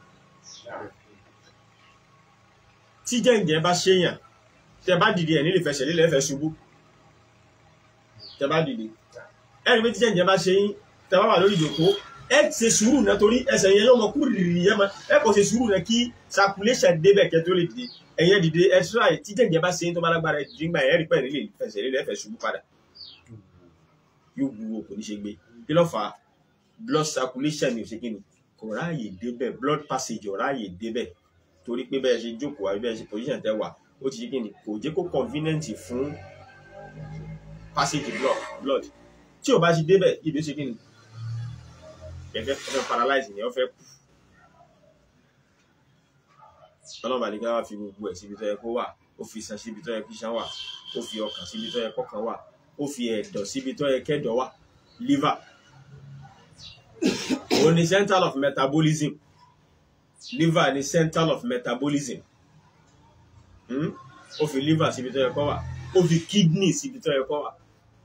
tí jẹ́ǹjẹ̀ bá ṣèyàn tẹ bá dìde ẹ̀ nílẹ̀ fẹsẹ̀ lílẹ̀ fẹ́ ṣubú tẹ bá dìde ẹni pé tí jẹ́ǹjẹ̀ bá ṣe yín tẹ bá wà lórí ìjòkó ẹ ṣe sùúrù náà torí ẹsẹ̀ yẹn yóò mọ kú rìrì yẹn mọ ẹ kò ṣe sùúrù náà kí circulation débẹ̀ kẹ́ tó lè dìde ẹ̀yẹn dìde ẹ try tí jẹ̀jẹ̀ bá ṣe ń tó bá lágbára ẹ̀ dìgbà ẹ̀ rí pẹ̀ nílé fẹsẹ̀ nílé ẹ̀fẹ̀ ṣubú padà yóò wúwo kò ní ṣe gbé kí ló fà á blood circulation ní òṣèké ni kò ráàyè débẹ̀ blood passage ò ráàyè débẹ̀ torí pé bẹ́ẹ̀ ṣe jókòó àbí bẹ́ẹ̀ ṣe position tẹ́ wà ó ti ṣe kí ni kò jẹ́ kó convenient fún passage blood blood tí ò bá ṣe débẹ̀ ibi ó ṣe kí ni ẹ̀fẹ́ ẹ̀fẹ́ paralyze ni ó fẹ́ kú ọlọ́run bá ní ká wá fi gbogbo ẹ̀ síbi tó yẹ kó wà ó fi iṣan síbi tó yẹ kí iṣan wà ó fi ọkàn síbi tó yẹ kọ́kàn wà ó fi ẹ̀dọ̀ síbi tó yẹ kẹ́dọ̀ wà liver òun ni central of metabolism liver ni central of metabolism hmm? ó fi liver síbi tó yẹ kó wà ó fi kidney síbi tó yẹ kó wà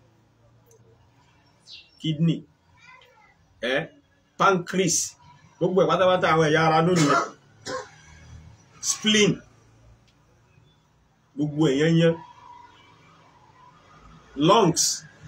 kidney ẹ pancreas gbogbo ẹ̀ pátápátá àwọn ẹ̀yà ara lónìí yẹn spleen gbogbo èèyàn yẹn lungs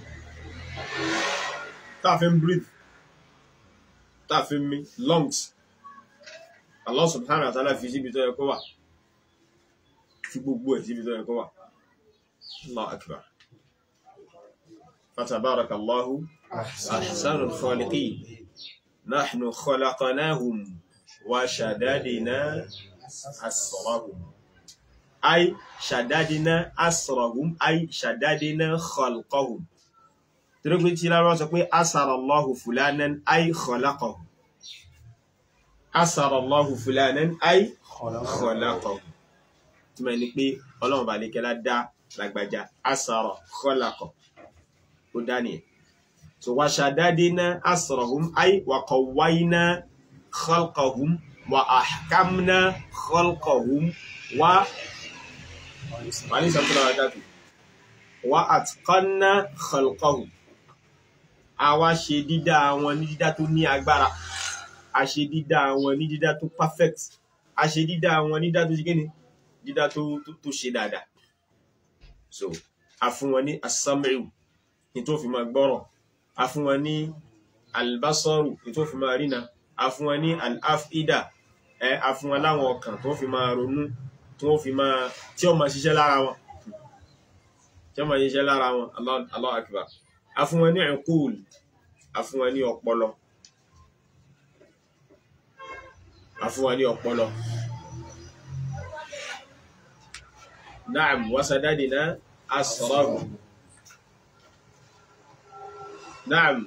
tá a fi ń breathe tá a fi ń mí lungs Allah subhanahu wa ta'ala fi síbi tó yẹ kó wà fi gbogbo ẹ̀ síbi tó yẹ kó wà Allah akbar fatabarakallahu ahsanul khaliqin nahnu khalaqnahum wa shadadna asrahum ay shadadna asrahum ay shadadna khalqahum torí pé tí lárọ́ sọ pé asarallahu fulanan ay khalaqahu asarallahu fulanan ay khalaqahu tí ma ní pé ọlọ́run bá ní kẹ́lá dá lágbàjá asara khalaqa ó dá nìyẹn so wa shadadna asrahum ay wa qawwayna khalqahum wa ahkamna khalqahum wa wàní sàtúrà àdájú wa atqanna khalqahum a wá ṣe dídá wọn ní dídá tó ní agbára a ṣe dídá wọn ní dídá tó perfect a ṣe dídá wọn ní dídá tó ṣe kíni dídá tó tó ṣe dáadáa so a fún wọn ní asámẹ́rù ní tó fi máa gbọ́rọ̀ a fún wọn ní albasaru ní tó fi máa rína a fún wọn ní al'afida ẹ a fún wọn láwọn ọkàn tó fi máa ronú tó fi máa tí ó máa ṣiṣẹ́ lára wọn tí ó máa ṣiṣẹ́ lára wọn Allahu akbar a fún wọn ní ẹ̀kúùl a fún wọn ní ọpọlọ a fún wọn ní ọpọlọ na'am wasadadina asrahu na'am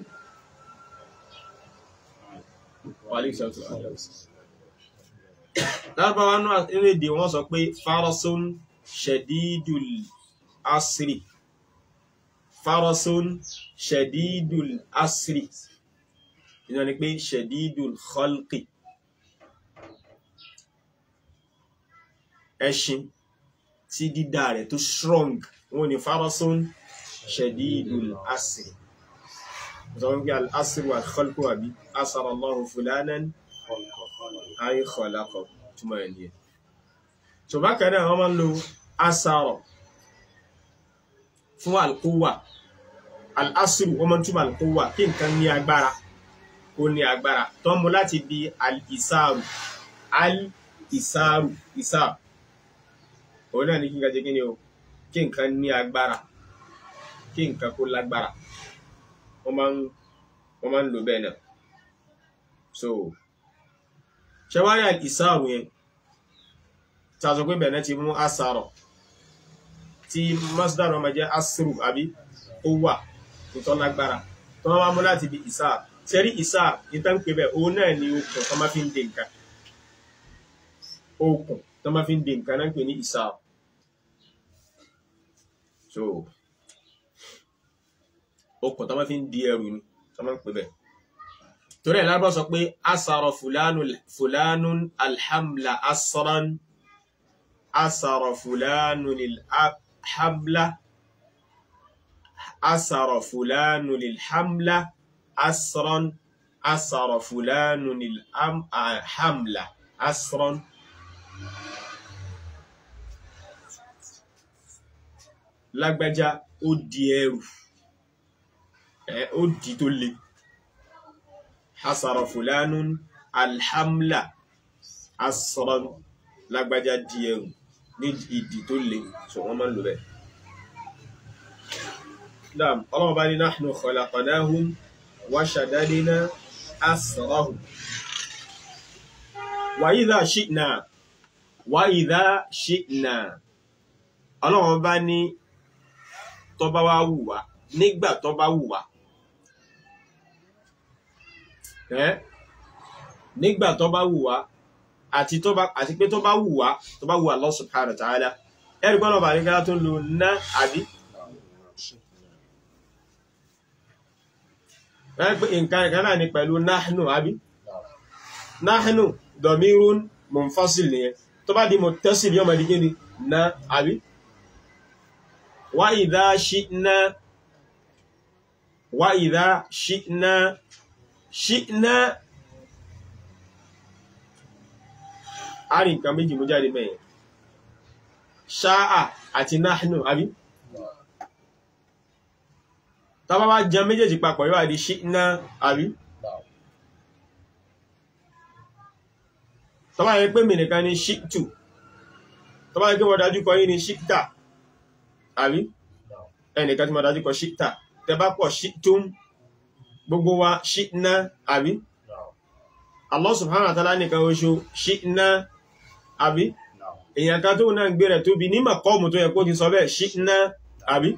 lárúbáwá náà nínú èdè wọ́n sọ pé farasun shadidul asri farasun shadidul asri ìjọ ni pé shadidul khalqi ẹṣin tí dídá rẹ̀ tó strong wọ́n ni farasun shadidul asri ìjọba pé al-asri wal khalqu àbí asara Allahu fulanan ayé khalaqa túmọ̀ ẹ̀ nìyẹn tó bá kan náà wọ́n máa ń lo asara fún alquwa al'asru wọ́n máa ń túmọ̀ alquwa kí nǹkan ní agbára ó ní agbára tó mú láti bí al-isaru al-isaru isaru òun náà ní kí nǹkan jẹ́ kí ni o kí nǹkan ní agbára kí nǹkan kó lágbára wọ́n máa ń lò bẹ́ẹ̀ náà so ṣẹwárí al-isaru yẹn tàzọ pé bẹ̀rẹ̀ ti mú asàrọ̀ tí masdar ọmọ jẹ́ asìrù àbí ó wà tó lágbára tó wọ́n mú láti bí ìsáà tẹ́rí ìsáà ìtàn pé bẹ̀ òun náà ni okùn tó máa fi ń dè nǹkan okùn tó máa fi ń dè nǹkan náà pè ní ìsáà so okùn tó máa fi ń di ẹrù ni tó máa ń pè bẹ̀ torí ẹ̀ lábọ́ sọ pé asàrọ̀ fulanun alhamla asran أسر فلان الحملة أسر فلان الحملة أسرا أسر فلان الحملة أسرا lágbájá ó di ẹrù ẹ ó di tó le hasara fulanun alhamla asran lágbájá di ẹrù ní ìdí tó le so wọ́n máa ń lò bẹ́ẹ̀. Naam, ọlọ́run bá ní nahnu khalaqnahum wa shaddadna asrahum. Wa idha shi'na wa idha shi'na. Ọlọ́run bá ní tó bá wá wù wá nígbà tó bá wù wá. Ẹ́ nígbà tó bá wù wá àti tó bá àti pé tó bá wù wá tó bá wù Allah subhanahu wa ta'ala. Ẹ̀rí gbọ́dọ̀ bá ní ká tó ń lo ná àbí ẹ́ pé nǹkan ẹ̀kan náà ni pẹ̀lú náhánù àbí náhánù dọ̀mírún munfasil nìyẹn tó bá di muttasil yóò máa di kíni ná àbí wá idha shi'na wá idha shi'na shi'na a rí nǹkan méjì mú jáde mẹ́yẹn ṣáà àti náhánù àbí tàbá wá jẹ méjèèjì papọ̀ yóò àdí ṣíná àbí tàbá yẹ pé mìnìkan ní ṣíktù tàbá yẹ pé wọ́n dájú kọ yí ní ṣíktà àbí ẹnìkan tí wọ́n dájú kọ ṣíktà tẹbá pọ̀ ṣíktùm gbogbo wa ṣíná àbí Allah subhanahu wa ta'ala nìkan oṣù ṣíná àbí èèyàn kan tó náà ń gbé rẹ̀ tóbi ní màkọ́ọ̀mù tó yẹ kó ti sọ bẹ́ẹ̀ ṣíná àbí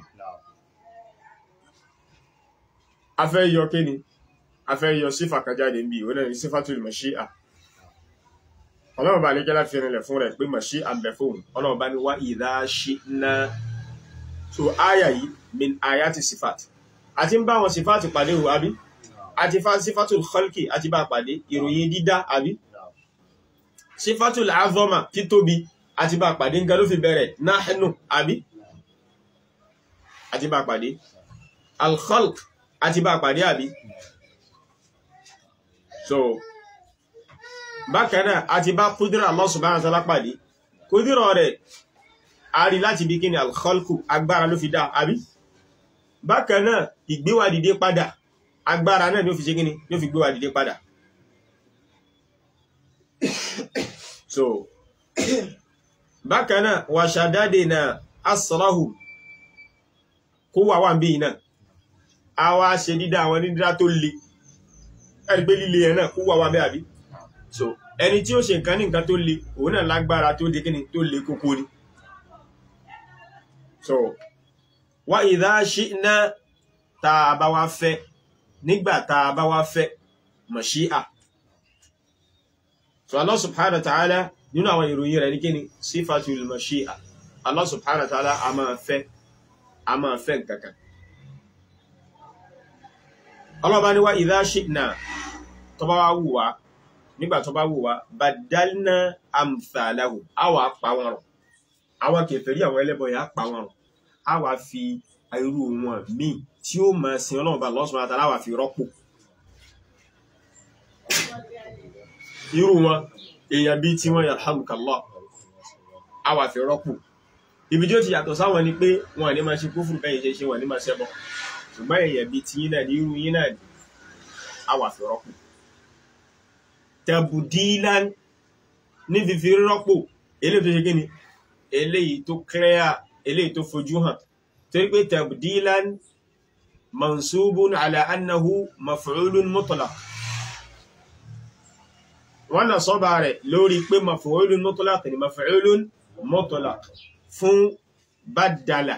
afẹ́ yọ kíni afẹ́ yọ sífà kàjáde ń bí ó náà ní sífàtul mashi'a ọlọ́run bá ní kẹ́lá fi rinlẹ̀ fún rẹ̀ pé mashi'a bẹ̀ fóun ọlọ́run bá ní wá idha shi'na so áyà yìí min ayati sífàt àti ń bá wọn sífàtì pàdé o àbí àti fa sífàtul khalqi àti bá pàdé ìròyìn dídá àbí sífàtul azama títóbi àti bá pàdé ń ga ló fi bẹ̀rẹ̀ nahnu àbí àti bá pàdé al-khalq àti bá pàdé àbí so bákanáà àti bá kúdírà Allah subhanahu wa ta'ala pàdé kúdírà rẹ̀ a rí láti bí kíni al-khalqu agbára ló fi dá àbí bákanáà ìgbéwà dìde padà agbára náà ló fi ṣe kíni ló fi gbéwà dìde padà so bákanáà wa shaddadna asrahu kó wà wà ń bí náà a wá ṣe dídá àwọn dídá tó le ẹ̀rí pé líle ẹ̀ náà kó wà wá bẹ́ àbí so ẹni tí ó ṣe nǹkan ní nǹkan tó le òun náà lágbára tó dé kíni tó le kókó ni so wa idha shi'na tá a bá wá fẹ́ nígbà tá a bá wá fẹ́ mashi'a so Allah subhanahu wa ta'ala nínú àwọn ìròyìn rẹ̀ ní kíni sifatul mashi'a Allah subhanahu wa ta'ala a máa fẹ́ a máa fẹ́ nǹkan kan ọlọ́ba ní wá idha shi'na tó bá wá wù wá nígbà tó bá wù wá badalna amthalahu a wà pa wọn rọ̀ àwọn kèfèrí àwọn ẹlẹ́bọ yà pa wọn rọ̀ a wà fi irú wọn míì tí ó máa sin ọlọ́run bá Allah subhanahu wa ta'ala wà fi rọ́pò irú wọn èèyàn bíi tí wọ́n yarhamukallah a wà fi rọ́pò ibi tí ó ti yàtọ̀ sáwọn ni pé wọn ní máa ṣe kúfùrù bẹ́yìn ṣe ṣe wọn ní máa ṣẹbọ ṣùgbọ́n èèyàn bíi tí yín náà ní irú yín náà ní a wà fi rọ́pò tabdilan ní fífi rọ́pò eléyìí tó ṣe kí ni eléyìí tó clear eléyìí tó fojú hàn torí pé tabdilan mansubun ala annahu maf'ulun mutlaq wọ́n náà sọ́bà rẹ̀ lórí pé maf'ulun mutlaq ni maf'ulun mutlaq fún badala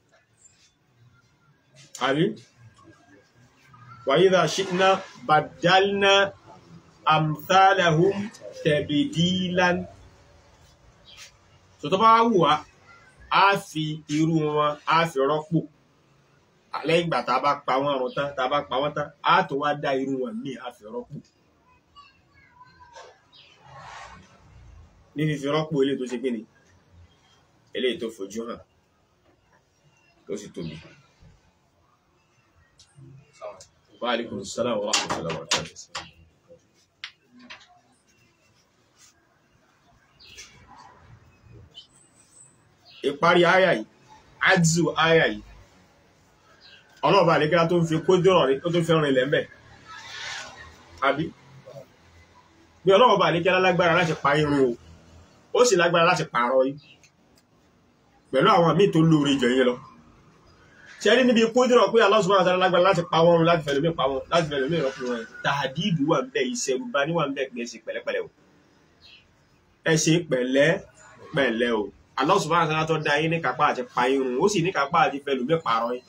àbí wa idha shi'na badalna amthalahum tabdilan so tó bá wù wá á fi irú wọn á fi rọ́pò alẹ́ ìgbà tá a bá pa wọ́n run tán tá a bá pa wọ́n tán á tó wá dá irú wọn míì á fi rọ́pò ní fífi rọ́pò eléyìí tó ṣe kí ni eléyìí tó fojú hàn tó sì tóbi. Wa alaikum salaam wa rahmatullahi wa barakatuh. ìparí àyà yìí ájù àyà yìí ọlọ́ọ̀bá àlékẹ́lá tó ń fi kójọ́rọ̀ rí tó fi rìn lẹ́m̀bẹ̀ àbí bí ọlọ́ọ̀bá àlékẹ́lá lágbára láti pa irun o ó sì lágbára láti pààrọ̀ yìí pẹ̀lú àwọn míì tó lóore jẹ yín lọ ṣe rí níbi kódìrọ̀ pé Allah subhanahu wa ta'ala lágbára láti pa wọn láti fẹ̀lómi pa wọn láti fẹ̀lómi rọ́pò wọn tàdídù wà ń bẹ ìṣẹ̀rù bá níwà ń bẹ pé ẹ ṣe pẹ̀lẹ́pẹ̀lẹ́ o ẹ ṣe pẹ̀lẹ́pẹ̀lẹ́ o Allah subhanahu wa ta'ala tó dá yín ní kápá àti pa irun ó sì ní kápá àti fẹ̀lómi pààrọ̀ yín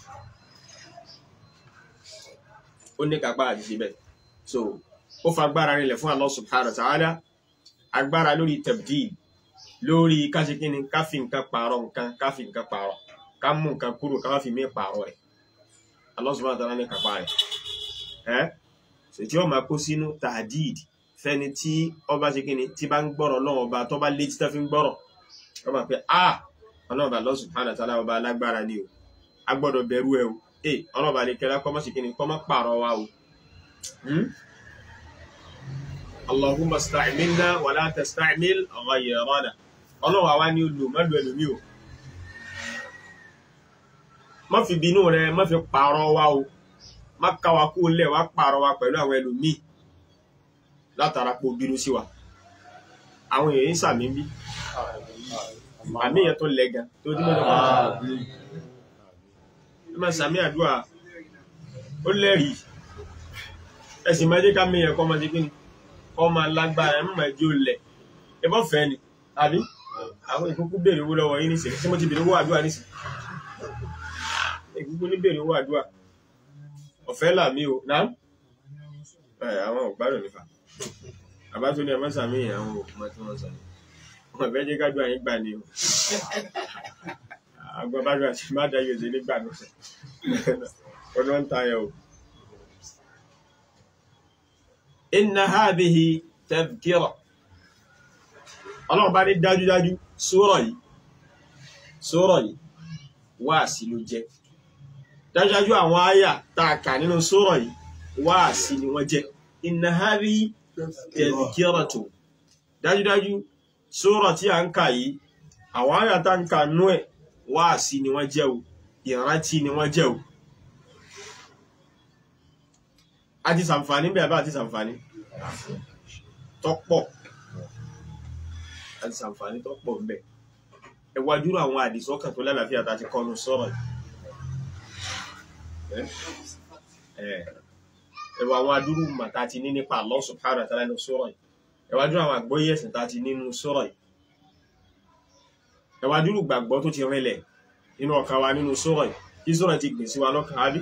ó ní kápá àti ṣe bẹ́ẹ̀ so ó fa agbára rinlẹ̀ fún Allah subhanahu wa ta'ala agbára lórí tabdil lórí káṣekínni káfí nǹkan pààrọ̀ nǹkan káfí nǹkan pààrọ̀ ká mú nǹkan kúrò ká má fi mí pààrọ̀ ẹ̀ Allah subhanahu wa ta'ala ní kápá rẹ̀ ẹ́ ṣètí ó máa kó sínú tàdíd fẹ́ni tí ọba ṣe kíni tí bá ń gbọ́rọ̀ lọ́wọ́ ọba tó bá létí tó fi ń gbọ́rọ̀ ó máa pẹ́ ah ọlọ́ọ̀bà Allah subhanahu wa ta'ala ọba alágbára ni o a gbọ́dọ̀ bẹ̀rù ẹ o ẹ ọlọ́ọ̀bà ní kẹlẹ́ kọ́ mọ́ ṣe kíni kọ́ mọ́ pààrọ̀ wa o Hmm? Allahumma sta'milna wa la tasta'mil ghayrana ọlọ́run àwa ni olù mọ́lù ẹlòmí o má fi bínú rẹ má fi pààrọ̀ wa o má káwa kú lẹ̀ wá pààrọ̀ wa pẹ̀lú àwọn ẹlòmí látara pé o bínú sí wa àwọn èèyàn ń sàmì bí àmì yẹn tó lẹ gan tó dín mọ́tò kan ẹ máa sàmì àdúrà ó lẹ́rìí ẹ̀sìn máa jẹ́ ká mi yẹn kọ́ máa jẹ́ kí ni kọ́ máa lágbára ẹ̀ máa jẹ́ olẹ̀ ẹ bọ́ fẹ́ ni àbí àwọn ìkúkú béèrè owó lọ́wọ́ yín nísìnyí tí mo ti béèrè owó àdúrà nísìnyí ìkúkú ní béèrè owó àdúrà ọ̀fẹ́ là mí o náà ẹ àwọn ògbádùn nífà àbá tó ní ẹ mọ́sà mí àwọn òkúmọ́ tí wọ́n sọ ni wọn fẹ́ jẹ́ kájú àyín gbà ni o àgbọn bá dùn àti má dá yóò ṣe nígbà náà ọdún ń tayọ o. inna hadhihi tadhkira ọlọ́run bá ní dájúdájú sura yìí sura yìí wáàsí ló jẹ́ dájúdájú àwọn àyà tá a kà nínú sura yìí wáàsí ni wọ́n jẹ́ inna hadhihi tadhkiratu dájúdájú sura tí a ń kà yìí àwọn àyà tá ń kà nú ẹ̀ wáàsí ni wọ́n jẹ́ o ìrántí ni wọ́n jẹ́ o a ti sàǹfààní bẹ́ẹ̀ bá a ti sàǹfààní tọ́pọ̀ a ti sàǹfààní tọ́pọ̀ ń bẹ ẹ wá dúró àwọn àdìsọ́kàn tó lálàáfíà tá a ti kọ́nu sọ̀rọ̀ yìí ẹ wá àwọn adúrú mà tá a ti ní nípa Allah subhanahu wa ta'ala nínú sọ̀rọ̀ yìí ẹ wá dúró àwọn àgbọ́yé ẹ̀sìn tá a ti nínú sọ̀rọ̀ yìí ẹ wá dúró gbàgbọ́ tó ti rinlẹ̀ nínú ọkàn wa nínú sọ̀rọ̀ yìí kí sọ̀rọ̀ ti gbìn sí wa lọ́kàn á bí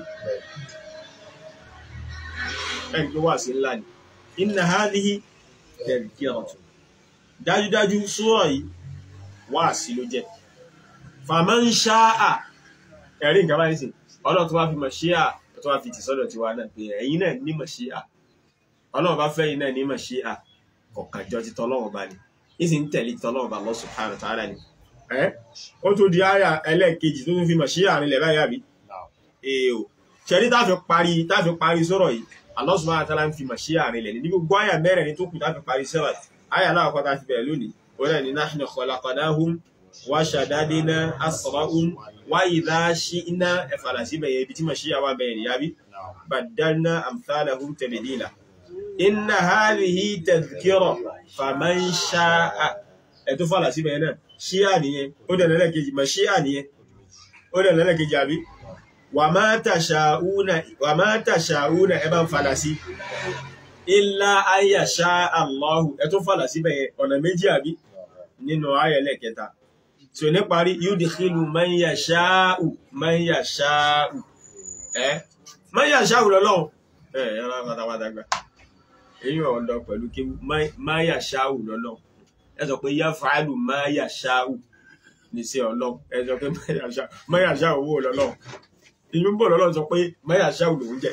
ẹni tó wà sí ńlá ni inna hadhihi tadhkiratu dájúdájú sura yìí wà sí ló jẹ́ faman sha'a ẹ̀rí nǹkan báyìí sí ọlọ́run tó wá fi mashia tó wá fi tì sọ́dọ̀ tiwa náà pé ẹ̀yin náà ní mashia ọlọ́run bá fẹ́ yín náà ní mashia kọ̀ọ̀kan jọ ti tọ́lọ́run bá ní ìsì ń tẹ̀lé tọ́lọ́run bá Allah subhanahu wa ta'ala ni ẹ́ ó tó di àyà ẹlẹ́ẹ̀kejì tó tún fi mashia rinlẹ̀ báyìí àbí èèò ṣẹ́rí táfi parí táfi parí sọ̀rọ̀ yìí Allah subhanahu wa ta'ala ń fi màṣíà rìn lẹ̀ ní gbogbo àyà mẹ́rẹ̀ẹ̀rin tó kù láti parí sẹ́wà àyà náà kọ́ta ti bẹ̀rẹ̀ lónìí ó náà ní nahnu khalaqnahum wa shadadna asrahum wa idha shi'na ẹ̀fàlà síbẹ̀ yẹn ibi tí màṣíà wà bẹ̀rẹ̀ ní yábí baddalna amthalahum tabdila inna hadhihi tadhkira faman sha'a ẹ̀ tó fàlà síbẹ̀ yẹn náà ṣíà nìyẹn ó dẹ̀ lẹ́lẹ́kejì màṣíà nìyẹn ó dẹ̀ lẹ́lẹ́kejì àbí wàmá tàṣàúnà wàmá tàṣàúnà ẹ bá ń fàdà sí ilá ayàṣá Allahu ẹ tó fàdà síbẹ̀ ọ̀nà méjì àbí nínú ayẹlẹ̀ kẹta tí ó ní parí yudkhilu man yasha'u man yasha'u ẹ man yasha'u lọ́lọ́run ẹ ẹ̀rọ pátápátá gbà èyí ọ̀dọ̀ pẹ̀lú kí man yasha'u lọ́lọ́run ẹ sọ pé yaf'alu man yasha'u ní sí ọlọ́run ẹ sọ pé man yasha'u owó lọ́lọ́run ìlú ń bọ̀ lọ́lọ́run sọ pé mẹ́yà ṣáù lòún jẹ́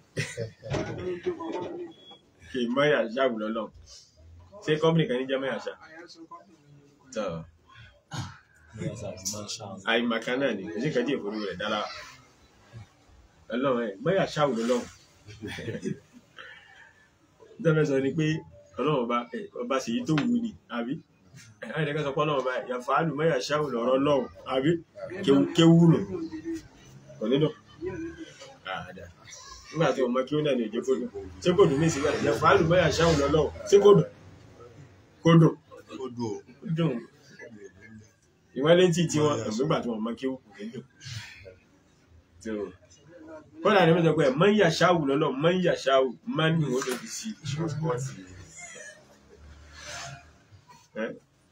kì í mẹ́yà ṣáù lọ́lọ́run ṣé kọ́mpìnì kan ní jẹ́ mẹ́yà ṣá tọ́ àìmàkà náà ni èsì kan díẹ̀ fòrò rẹ̀ dára ọlọ́run ẹ̀ mẹ́yà ṣáù lọ́lọ́run nítorí sọ ni pé ọlọ́run ọba ọba ṣèyí tó wù ní àbí ẹ̀ka ìdẹ́kẹ́ sọ pé ọlọ́run ọba yàfàálù mẹ́yà ṣáù lọ́rọ́ lọ́run àbí kéwú nù kò nínú àdá nígbà tí ọmọ kí ó náà ní òjò kódò tí kò dùn ní ìsìnkú àti ẹ̀fọ́ àlùmọ́yà ṣáhùn lọ́lọ́ tí kò dùn kò dùn kò dùn ìwọ́n létí tí wọ́n nígbà tí wọ́n mọ́ kí ó kù nílò tí ó kọ́nà ní mẹ́jọ pé mọ́ ń yà ṣáwù lọ́lọ́ mọ́ ń yà ṣáwù mọ́ ní ìwọ́n lòdì sí wọ́n sí ẹ́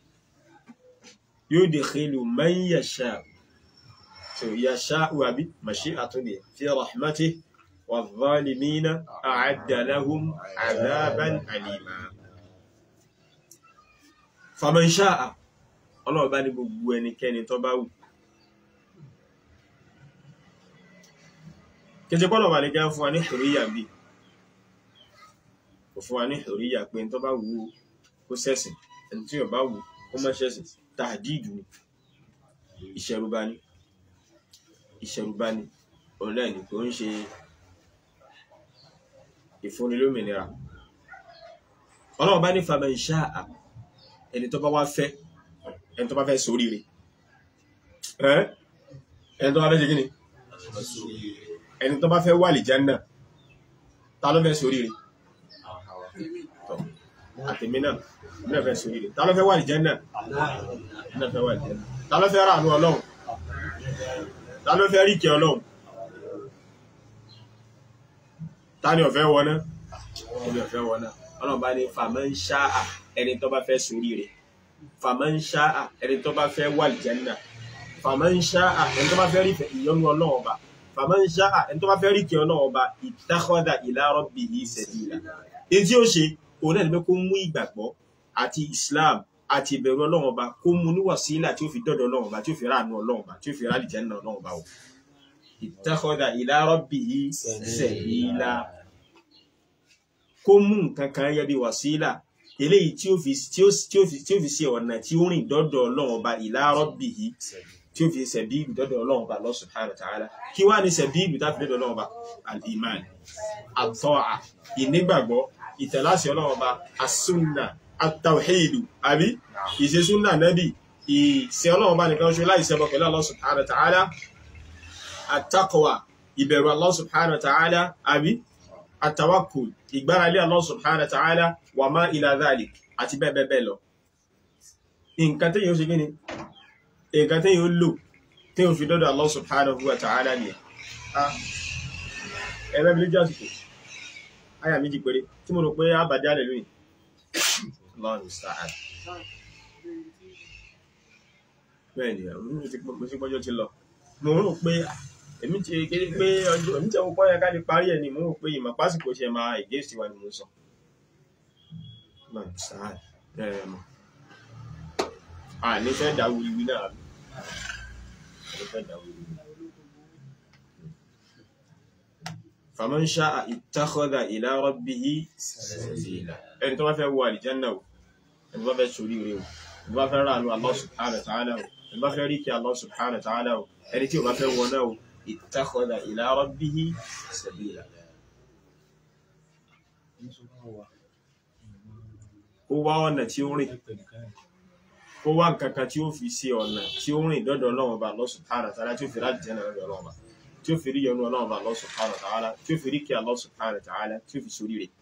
yóò dè kílù mọ́ ń yà ṣáwù tó yà ṣáwù àbí màṣí àtúndì fi rahmati wà zalimina a'adda lahum adhaban alima faman sha'a ọlọ́ọ̀bá ní gbogbo ẹnikẹ́ni tó bá wù kẹjẹ pọ́lọ̀ wà ní gá fún wa ní hurriya bí kò fún wa ní hurriya pé tó bá wù ú kó sẹ́sìn ẹni tí ó bá wù kó má sẹ́sìn tàdídù ni ìṣẹ̀rùbá ni ìṣẹ̀rùbá ni ọ̀nà ẹni tó ń ṣe ìfúnnilómìnira ọlọ́ọ̀bá ní faman sha'a ẹni tó bá wá fẹ́ ẹni tó bá fẹ́ ṣoríire ẹ́ ẹni tó bá fẹ́ ṣe kíni ẹni tó bá fẹ́ wà lè jẹ́nà ta ló fẹ́ ṣoríire Tọ́, àtèmi náà mi náà fẹ́ ṣoríire ta ló fẹ́ wà lè jẹ́nà mi náà fẹ́ wà lè jẹ́nà ta ló fẹ́ ràánú ọlọ́run ta ló fẹ́ ríkẹ́ ọlọ́run ta ni ọ̀fẹ́ wọná ẹni ọ̀fẹ́ wọná ọlọ́run bá ní faman sha'a ẹni tó bá fẹ́ ṣoríire faman sha'a ẹni tó bá fẹ́ wà aljanna faman sha'a ẹni tó bá fẹ́ rí ìyọ́nú ọlọ́run ọba faman sha'a ẹni tó bá fẹ́ rí kí ọlọ́run ọba ittakhadha ila rabbihi sabila èyí tí ó ṣe òun náà ni pé kó mú ìgbàgbọ́ àti islam àti ìbẹ̀rù ọlọ́run ọba kó mú ní wàsílà tí ó fi dọ́dọ̀ ọlọ́run ọba tí ó fi ráàánú ọlọ́run ọba tí ó fi ráàlì janna ọlọ́run ọba o ittakhadha ila rabbihi sabila kó mú nǹkan kan yẹ bí wàsílà eléyìí tí ó fi tí ó tí ó fi tí ó fi ṣe ọ̀nà tí ó rìn dọ́dọ̀ ọlọ́run ọba ila rabbihi tí ó fi sẹ̀bíìlù dọ́dọ̀ ọlọ́run ọba Allah subhanahu wa ta'ala kí wá ní sẹ̀bíìlù tá fi dọ́dọ̀ ọlọ́run ọba al-iman at-ta'a ìnígbàgbọ́ ìtẹ̀láṣẹ ọlọ́run ọba as-sunna at-tawhidu àbí ìṣe súnà nẹ́bì ìṣe ọlọ́run ọba nìkan ṣe láì ṣẹbọ pẹ̀lú Allah subhanahu wa ta'ala at-taqwa ìbẹ̀rù Allah subhanahu wa ta'ala àbí at-tawakkul ìgbáralé Allah subhanahu wa ta'ala wa ma ila dhalik àti bẹ́ẹ̀ bẹ́ẹ̀ bẹ́ẹ̀ lọ nǹkan tí yóò ṣe gíní nǹkan tí yóò lò tí yóò fi dọ́dọ̀ Allah subhanahu wa ta'ala ni ẹ̀rẹ́ mi lè jásìkò ayà méjì péré tí mo rò pé a bà jálẹ̀ lónìí Allahu musta'an bẹ́ẹ̀ ni mo sí pọ́jọ́ ti lọ mo rò pé èmi ti kéde pé ọjọ́ èmi tí àwọn kọ́ yẹ ká lè parí ẹ̀ ni mo rò pé ìmọ̀ pásìkò ṣe máa ìgéèsì wa ni mo sọ Allahu musta'an bẹ́ẹ̀ mọ̀ à ní fẹ́ dá wíwí náà ní fẹ́ dá wíwí faman sha'a ittakhadha ila rabbihi sabila ẹni tó bá fẹ́ wọ àlìjánà o ẹni tó bá fẹ́ sórí rẹ̀ o ẹni tó bá fẹ́ ránú Allah subhanahu wa ta'ala o ẹni tó bá fẹ́ rí kí Allah subhanahu wa ta'ala o ẹni tí o bá fẹ́ wọ náà o ittakhadha ila rabbihi sabila ó wá ọ̀nà tí ó rìn kó wá nǹkan kan tí ó fi ṣe ọ̀nà tí ó rìn dọ́dọ̀ Ọlọ́run Ọba Allah subhanahu wa ta'ala tí ó fi láti jẹ́ lọ́dọ̀ Ọlọ́run Ọba tí ó fi rí yọnu Ọlọ́run Ọba Allah subhanahu wa ta'ala tí ó fi rí kí Allah subhanahu wa ta'ala tí ó fi sórí rẹ̀.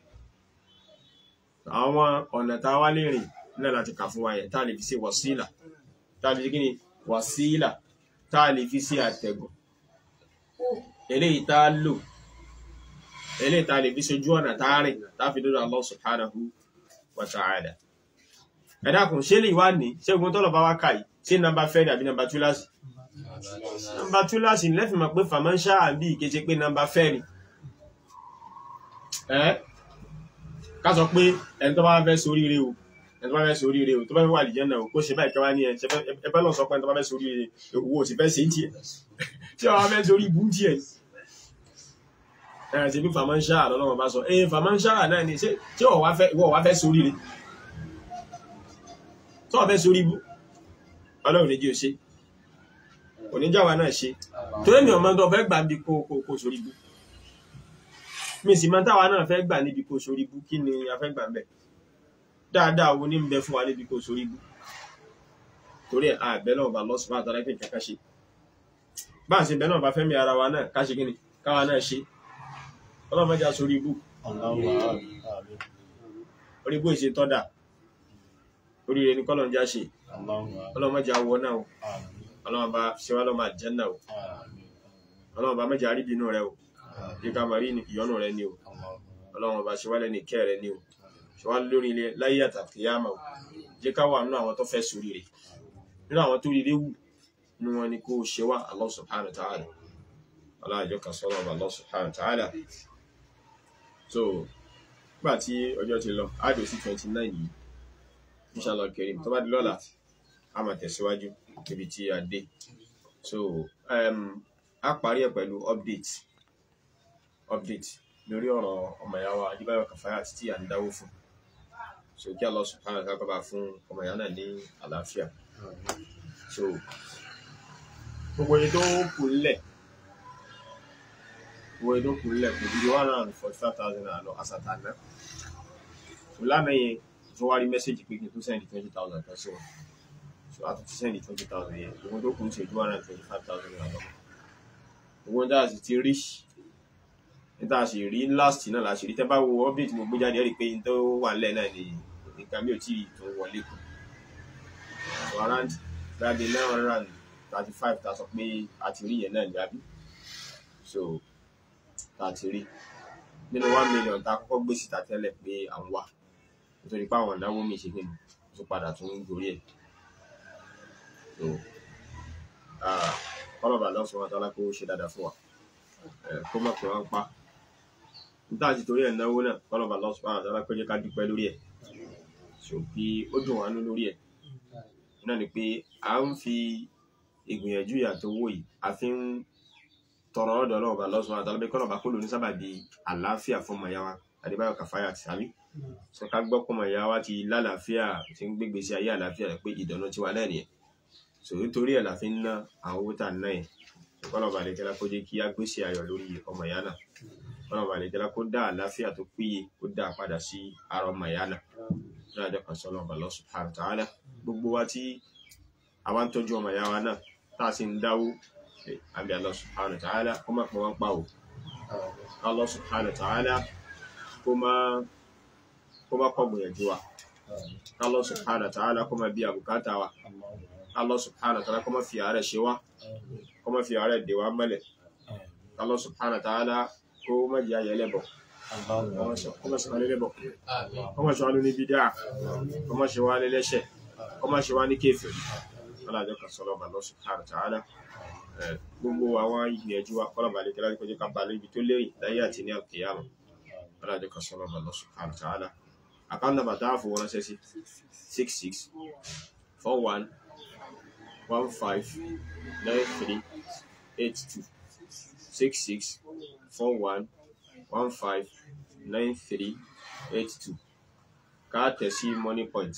àwọn ọ̀nà tá a wá lè rìn náà láti kà fún wa yẹn tá a lè fi ṣe wàsílà tá a lè fi kí ni wàsílà tá a lè fi ṣe àtẹ̀gùn eléyìí tá a lò eléyìí tá a lè fi ṣojú ọ̀nà tá a rìn tá a fi dọ́dọ̀ Allah subhanahu wa ta'ala ẹ dákun ṣé lè wá ní ṣé ogun tọ́lọ̀ bá wá kà yìí ṣé nọ́mbà fẹ́ ni àbí nọ́mbà túláàsì nọ́mbà túláàsì ní lẹ́fì mọ̀ pé fàmọ́ṣá àbí ìkéṣe pé nọ́mbà fẹ́ ni ẹ́ ká sọ pé ẹni tó bá fẹ́ sórí rẹ o ẹni tó bá fẹ́ sórí rẹ o tó bá fẹ́ wà lìjẹ́ náà o kó ṣe báyìí kẹwàá ní ẹ ẹ bá lọ sọ pé ẹni tó bá fẹ́ sórí rẹ owó ò sì fẹ́ ṣe ń tiẹ̀ tí wọ́n fẹ́ sórí ibú tiẹ̀ ẹ̀ ṣe bí fàmọ́ṣá àlọ́lọ́wọ́ bá sọ ẹ̀ fàmọ́ṣá náà ni ṣé ìwọ wá fẹ́ sórí rẹ tó ọ̀fẹ́ sórí ibú ọlọ́run níjí ò ṣe oníjàwà náà ṣe tó lẹ́mì ọmọ tó fẹ́ gbà bí kó kó sórí ibú mi sì máa táwa náà fẹ́ gbà níbi kó sórí ibú kí ni a fẹ́ gbà ń bẹ̀ dáadáa wo ní ń bẹ fún wa níbi kó sórí ibú torí àbẹ́ náà bá lọ́sùn bá àtàlẹ́ pé kẹ́kẹ́ ṣe bá a ṣe bẹ́ náà bá fẹ́mi ara wa náà ká ṣe kí ni káwa náà ṣe ọlọ́run mẹ́jà sórí ibú orí ibú ìṣe tọ́dà oríire ní kọ́lọ̀ ń já ṣe اللهم ọlọ́run má jẹ́ awọ náà o آمين ọlọ́run bá ṣe wá lọ́mọ àjẹ́nà o آمين ọlọ́run bá mẹ́jẹ àríbínú rẹ o jẹ́ ká máa rí ìyọ́nù rẹ ní o اللهم ọlọ́run bá ṣe wá lẹ́ni ìkẹ́ rẹ ní o ṣe wá lórí ilé láyé àtàkìyàmà o jẹ́ ká wà nínú àwọn tó fẹ́ sórí rẹ̀ nínú àwọn tó rí léwu nínú wọn ni kó o ṣe wá Allah subhanahu wa ta'ala aláàjọ kan sọ́nà ọba Allah subhanahu wa ta'ala so nígbà tí ọjọ́ ti lọ áàdò sí twenty nine yìí inshallah karim tó bá di lọ́la a máa tẹ̀síwájú níbi tí a dé so um, a parí ẹ̀ pẹ̀lú update update lórí ọ̀rọ̀ ọmọ ìyá wa adébáyọ̀ kàfáyà títí à ń dáwó fún so kí Allah subhanahu wa ta'ala kọ́ba fún ọmọ ìyá náà ní àlàáfíà so gbogbo èyí tó kù nílẹ̀ gbogbo èyí tó kù nílẹ̀ kò ju one hundred and forty five thousand naira lọ àsàtàná so lánàá yẹn tó wá rí mẹ́sẹ̀gì pé kí n tó sẹ́ndì twenty thousand kan sí wọn so a tún ti sẹ́ndì twenty thousand yẹn gbogbo tó kù ń ṣe ju one hundred and twenty five thousand naira lọ gbogbo ní dáhà sì ti rí níta sì rí last náà la sì rí tẹ́ bá wo update mo gbé jáde ẹ rí i pé n tó wà nílẹ̀ náà ni nǹkan mi ò tí ì tó wọlé kù so around gbàgbé nine hundred and thirty five ta sọ pé a ti rí yẹn náà ní àbí so ta ti rí nínú one million ta kọ́kọ́ gbé síta tẹ́lẹ̀ pé à ń wà nítorí pé àwọn ìnáwó mi ṣe kíni tó padà tún ń gorí ẹ̀ so kọ́lọ̀bà lọ́sùn wọn tọ́lá kó ṣe dáadáa fún wa Eh, kó mọ̀ pé wọ́n ń pa níta ti torí ẹ̀ náwó náà kọ́lọ̀bà lọ́sùn wọn tọ́lá kó jẹ́ ká dúpẹ́ lórí ẹ̀ so kí ó dùn wá nú lórí ẹ̀ náà ni pé à ń fi ìgbìyànjú ìyàtọ̀ owó yìí a fi ń tọrọ ọ̀dọ̀ ọlọ́ọ̀bà lọ́sùn wọn tọ́lá pé kọ́lọ̀bà kó lò ní sábàbí àlàáfíà fún ọmọ ìyá wa adébáyọ̀ kàfáyà ti sàbí sọ ká gbọ́ pọ̀ ọmọ ìyá wa ti lálàáfíà ti ń gbégbé sí ayé àlàáfíà rẹ̀ pé ìdùnnú ti wà náà nìyẹn so nítorí ẹ̀ la fi ń ná àwọn owó tà ń ná yẹn kọ́lọ̀bà lè kẹ́lá kó jẹ́ kí á gbèsè ayọ̀ lórí ọmọ ìyá náà kọ́lọ̀bà lè kẹ́lá kó dá àlàáfíà tó péye kó dá a padà sí ara ọmọ ìyá náà láàjọ kan sọ́lọ́ ọba Allah subhanahu wa ta'ala gbogbo wa tí a bá ń tọ́jú ọmọ ìyá wa náà tá a sì ń dáwó eh, àbí Allah subhanahu wa ta'ala kó má pọ̀ wọ́n pa o Allah subhanahu wa ta'ala kó má kó má kọ́ gbìyànjú wa Allah subhanahu wa ta'ala kó má bí àbùkátà wa Allah subhanahu wa ta'ala kó má fi àárẹ̀ ṣe wá kó má fi àárẹ̀ dè wá mọ́lẹ̀ Allah subhanahu wa ta'ala kó má jẹ́ ayẹlẹ́ bọ̀ kó má ṣe wá lélẹ̀ bọ̀ kó má ṣe wá lóní bídíà kó má ṣe wá lẹ́lẹ́ṣẹ̀ kó má ṣe wá ní kéfì alájọ kan sọ̀rọ̀ ọba Allah subhanahu wa ta'ala Eh, gbogbo àwọn ìgbìyànjú wa kọ́lọ̀ balẹ̀ kí láti kọjú ká balẹ̀ ibi tó lérìn láyé àti ní àkèyàmọ̀ alájọ kan sọ̀rọ̀ ọba Allah subhanahu wa ta'ala account number tá a fowó ránṣẹ́ sí six six four one one five nine three eight two six six four one one five nine three eight two ká tẹ̀ sí money point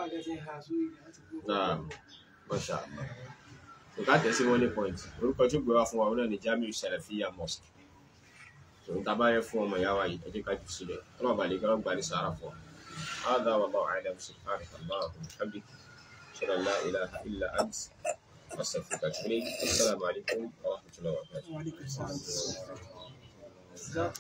náà masha Allah so ká tẹ̀ sí money point orúkọ tó gbé wá fún wa òun náà ní Jamiu Salafiya Mosque so n ta bá yẹ fún ọmọ ìyá wa yìí ẹ jẹ́ ká jù sílẹ̀ ọlọ́run bá lè gbọ́dọ̀ gbà ní sàárà fún wa هذا والله أعلم سبحانك اللهم وبحمدك أشهد أن لا إله إلا أنت أستغفرك وأتوب إليك السلام عليكم ورحمة الله وبركاته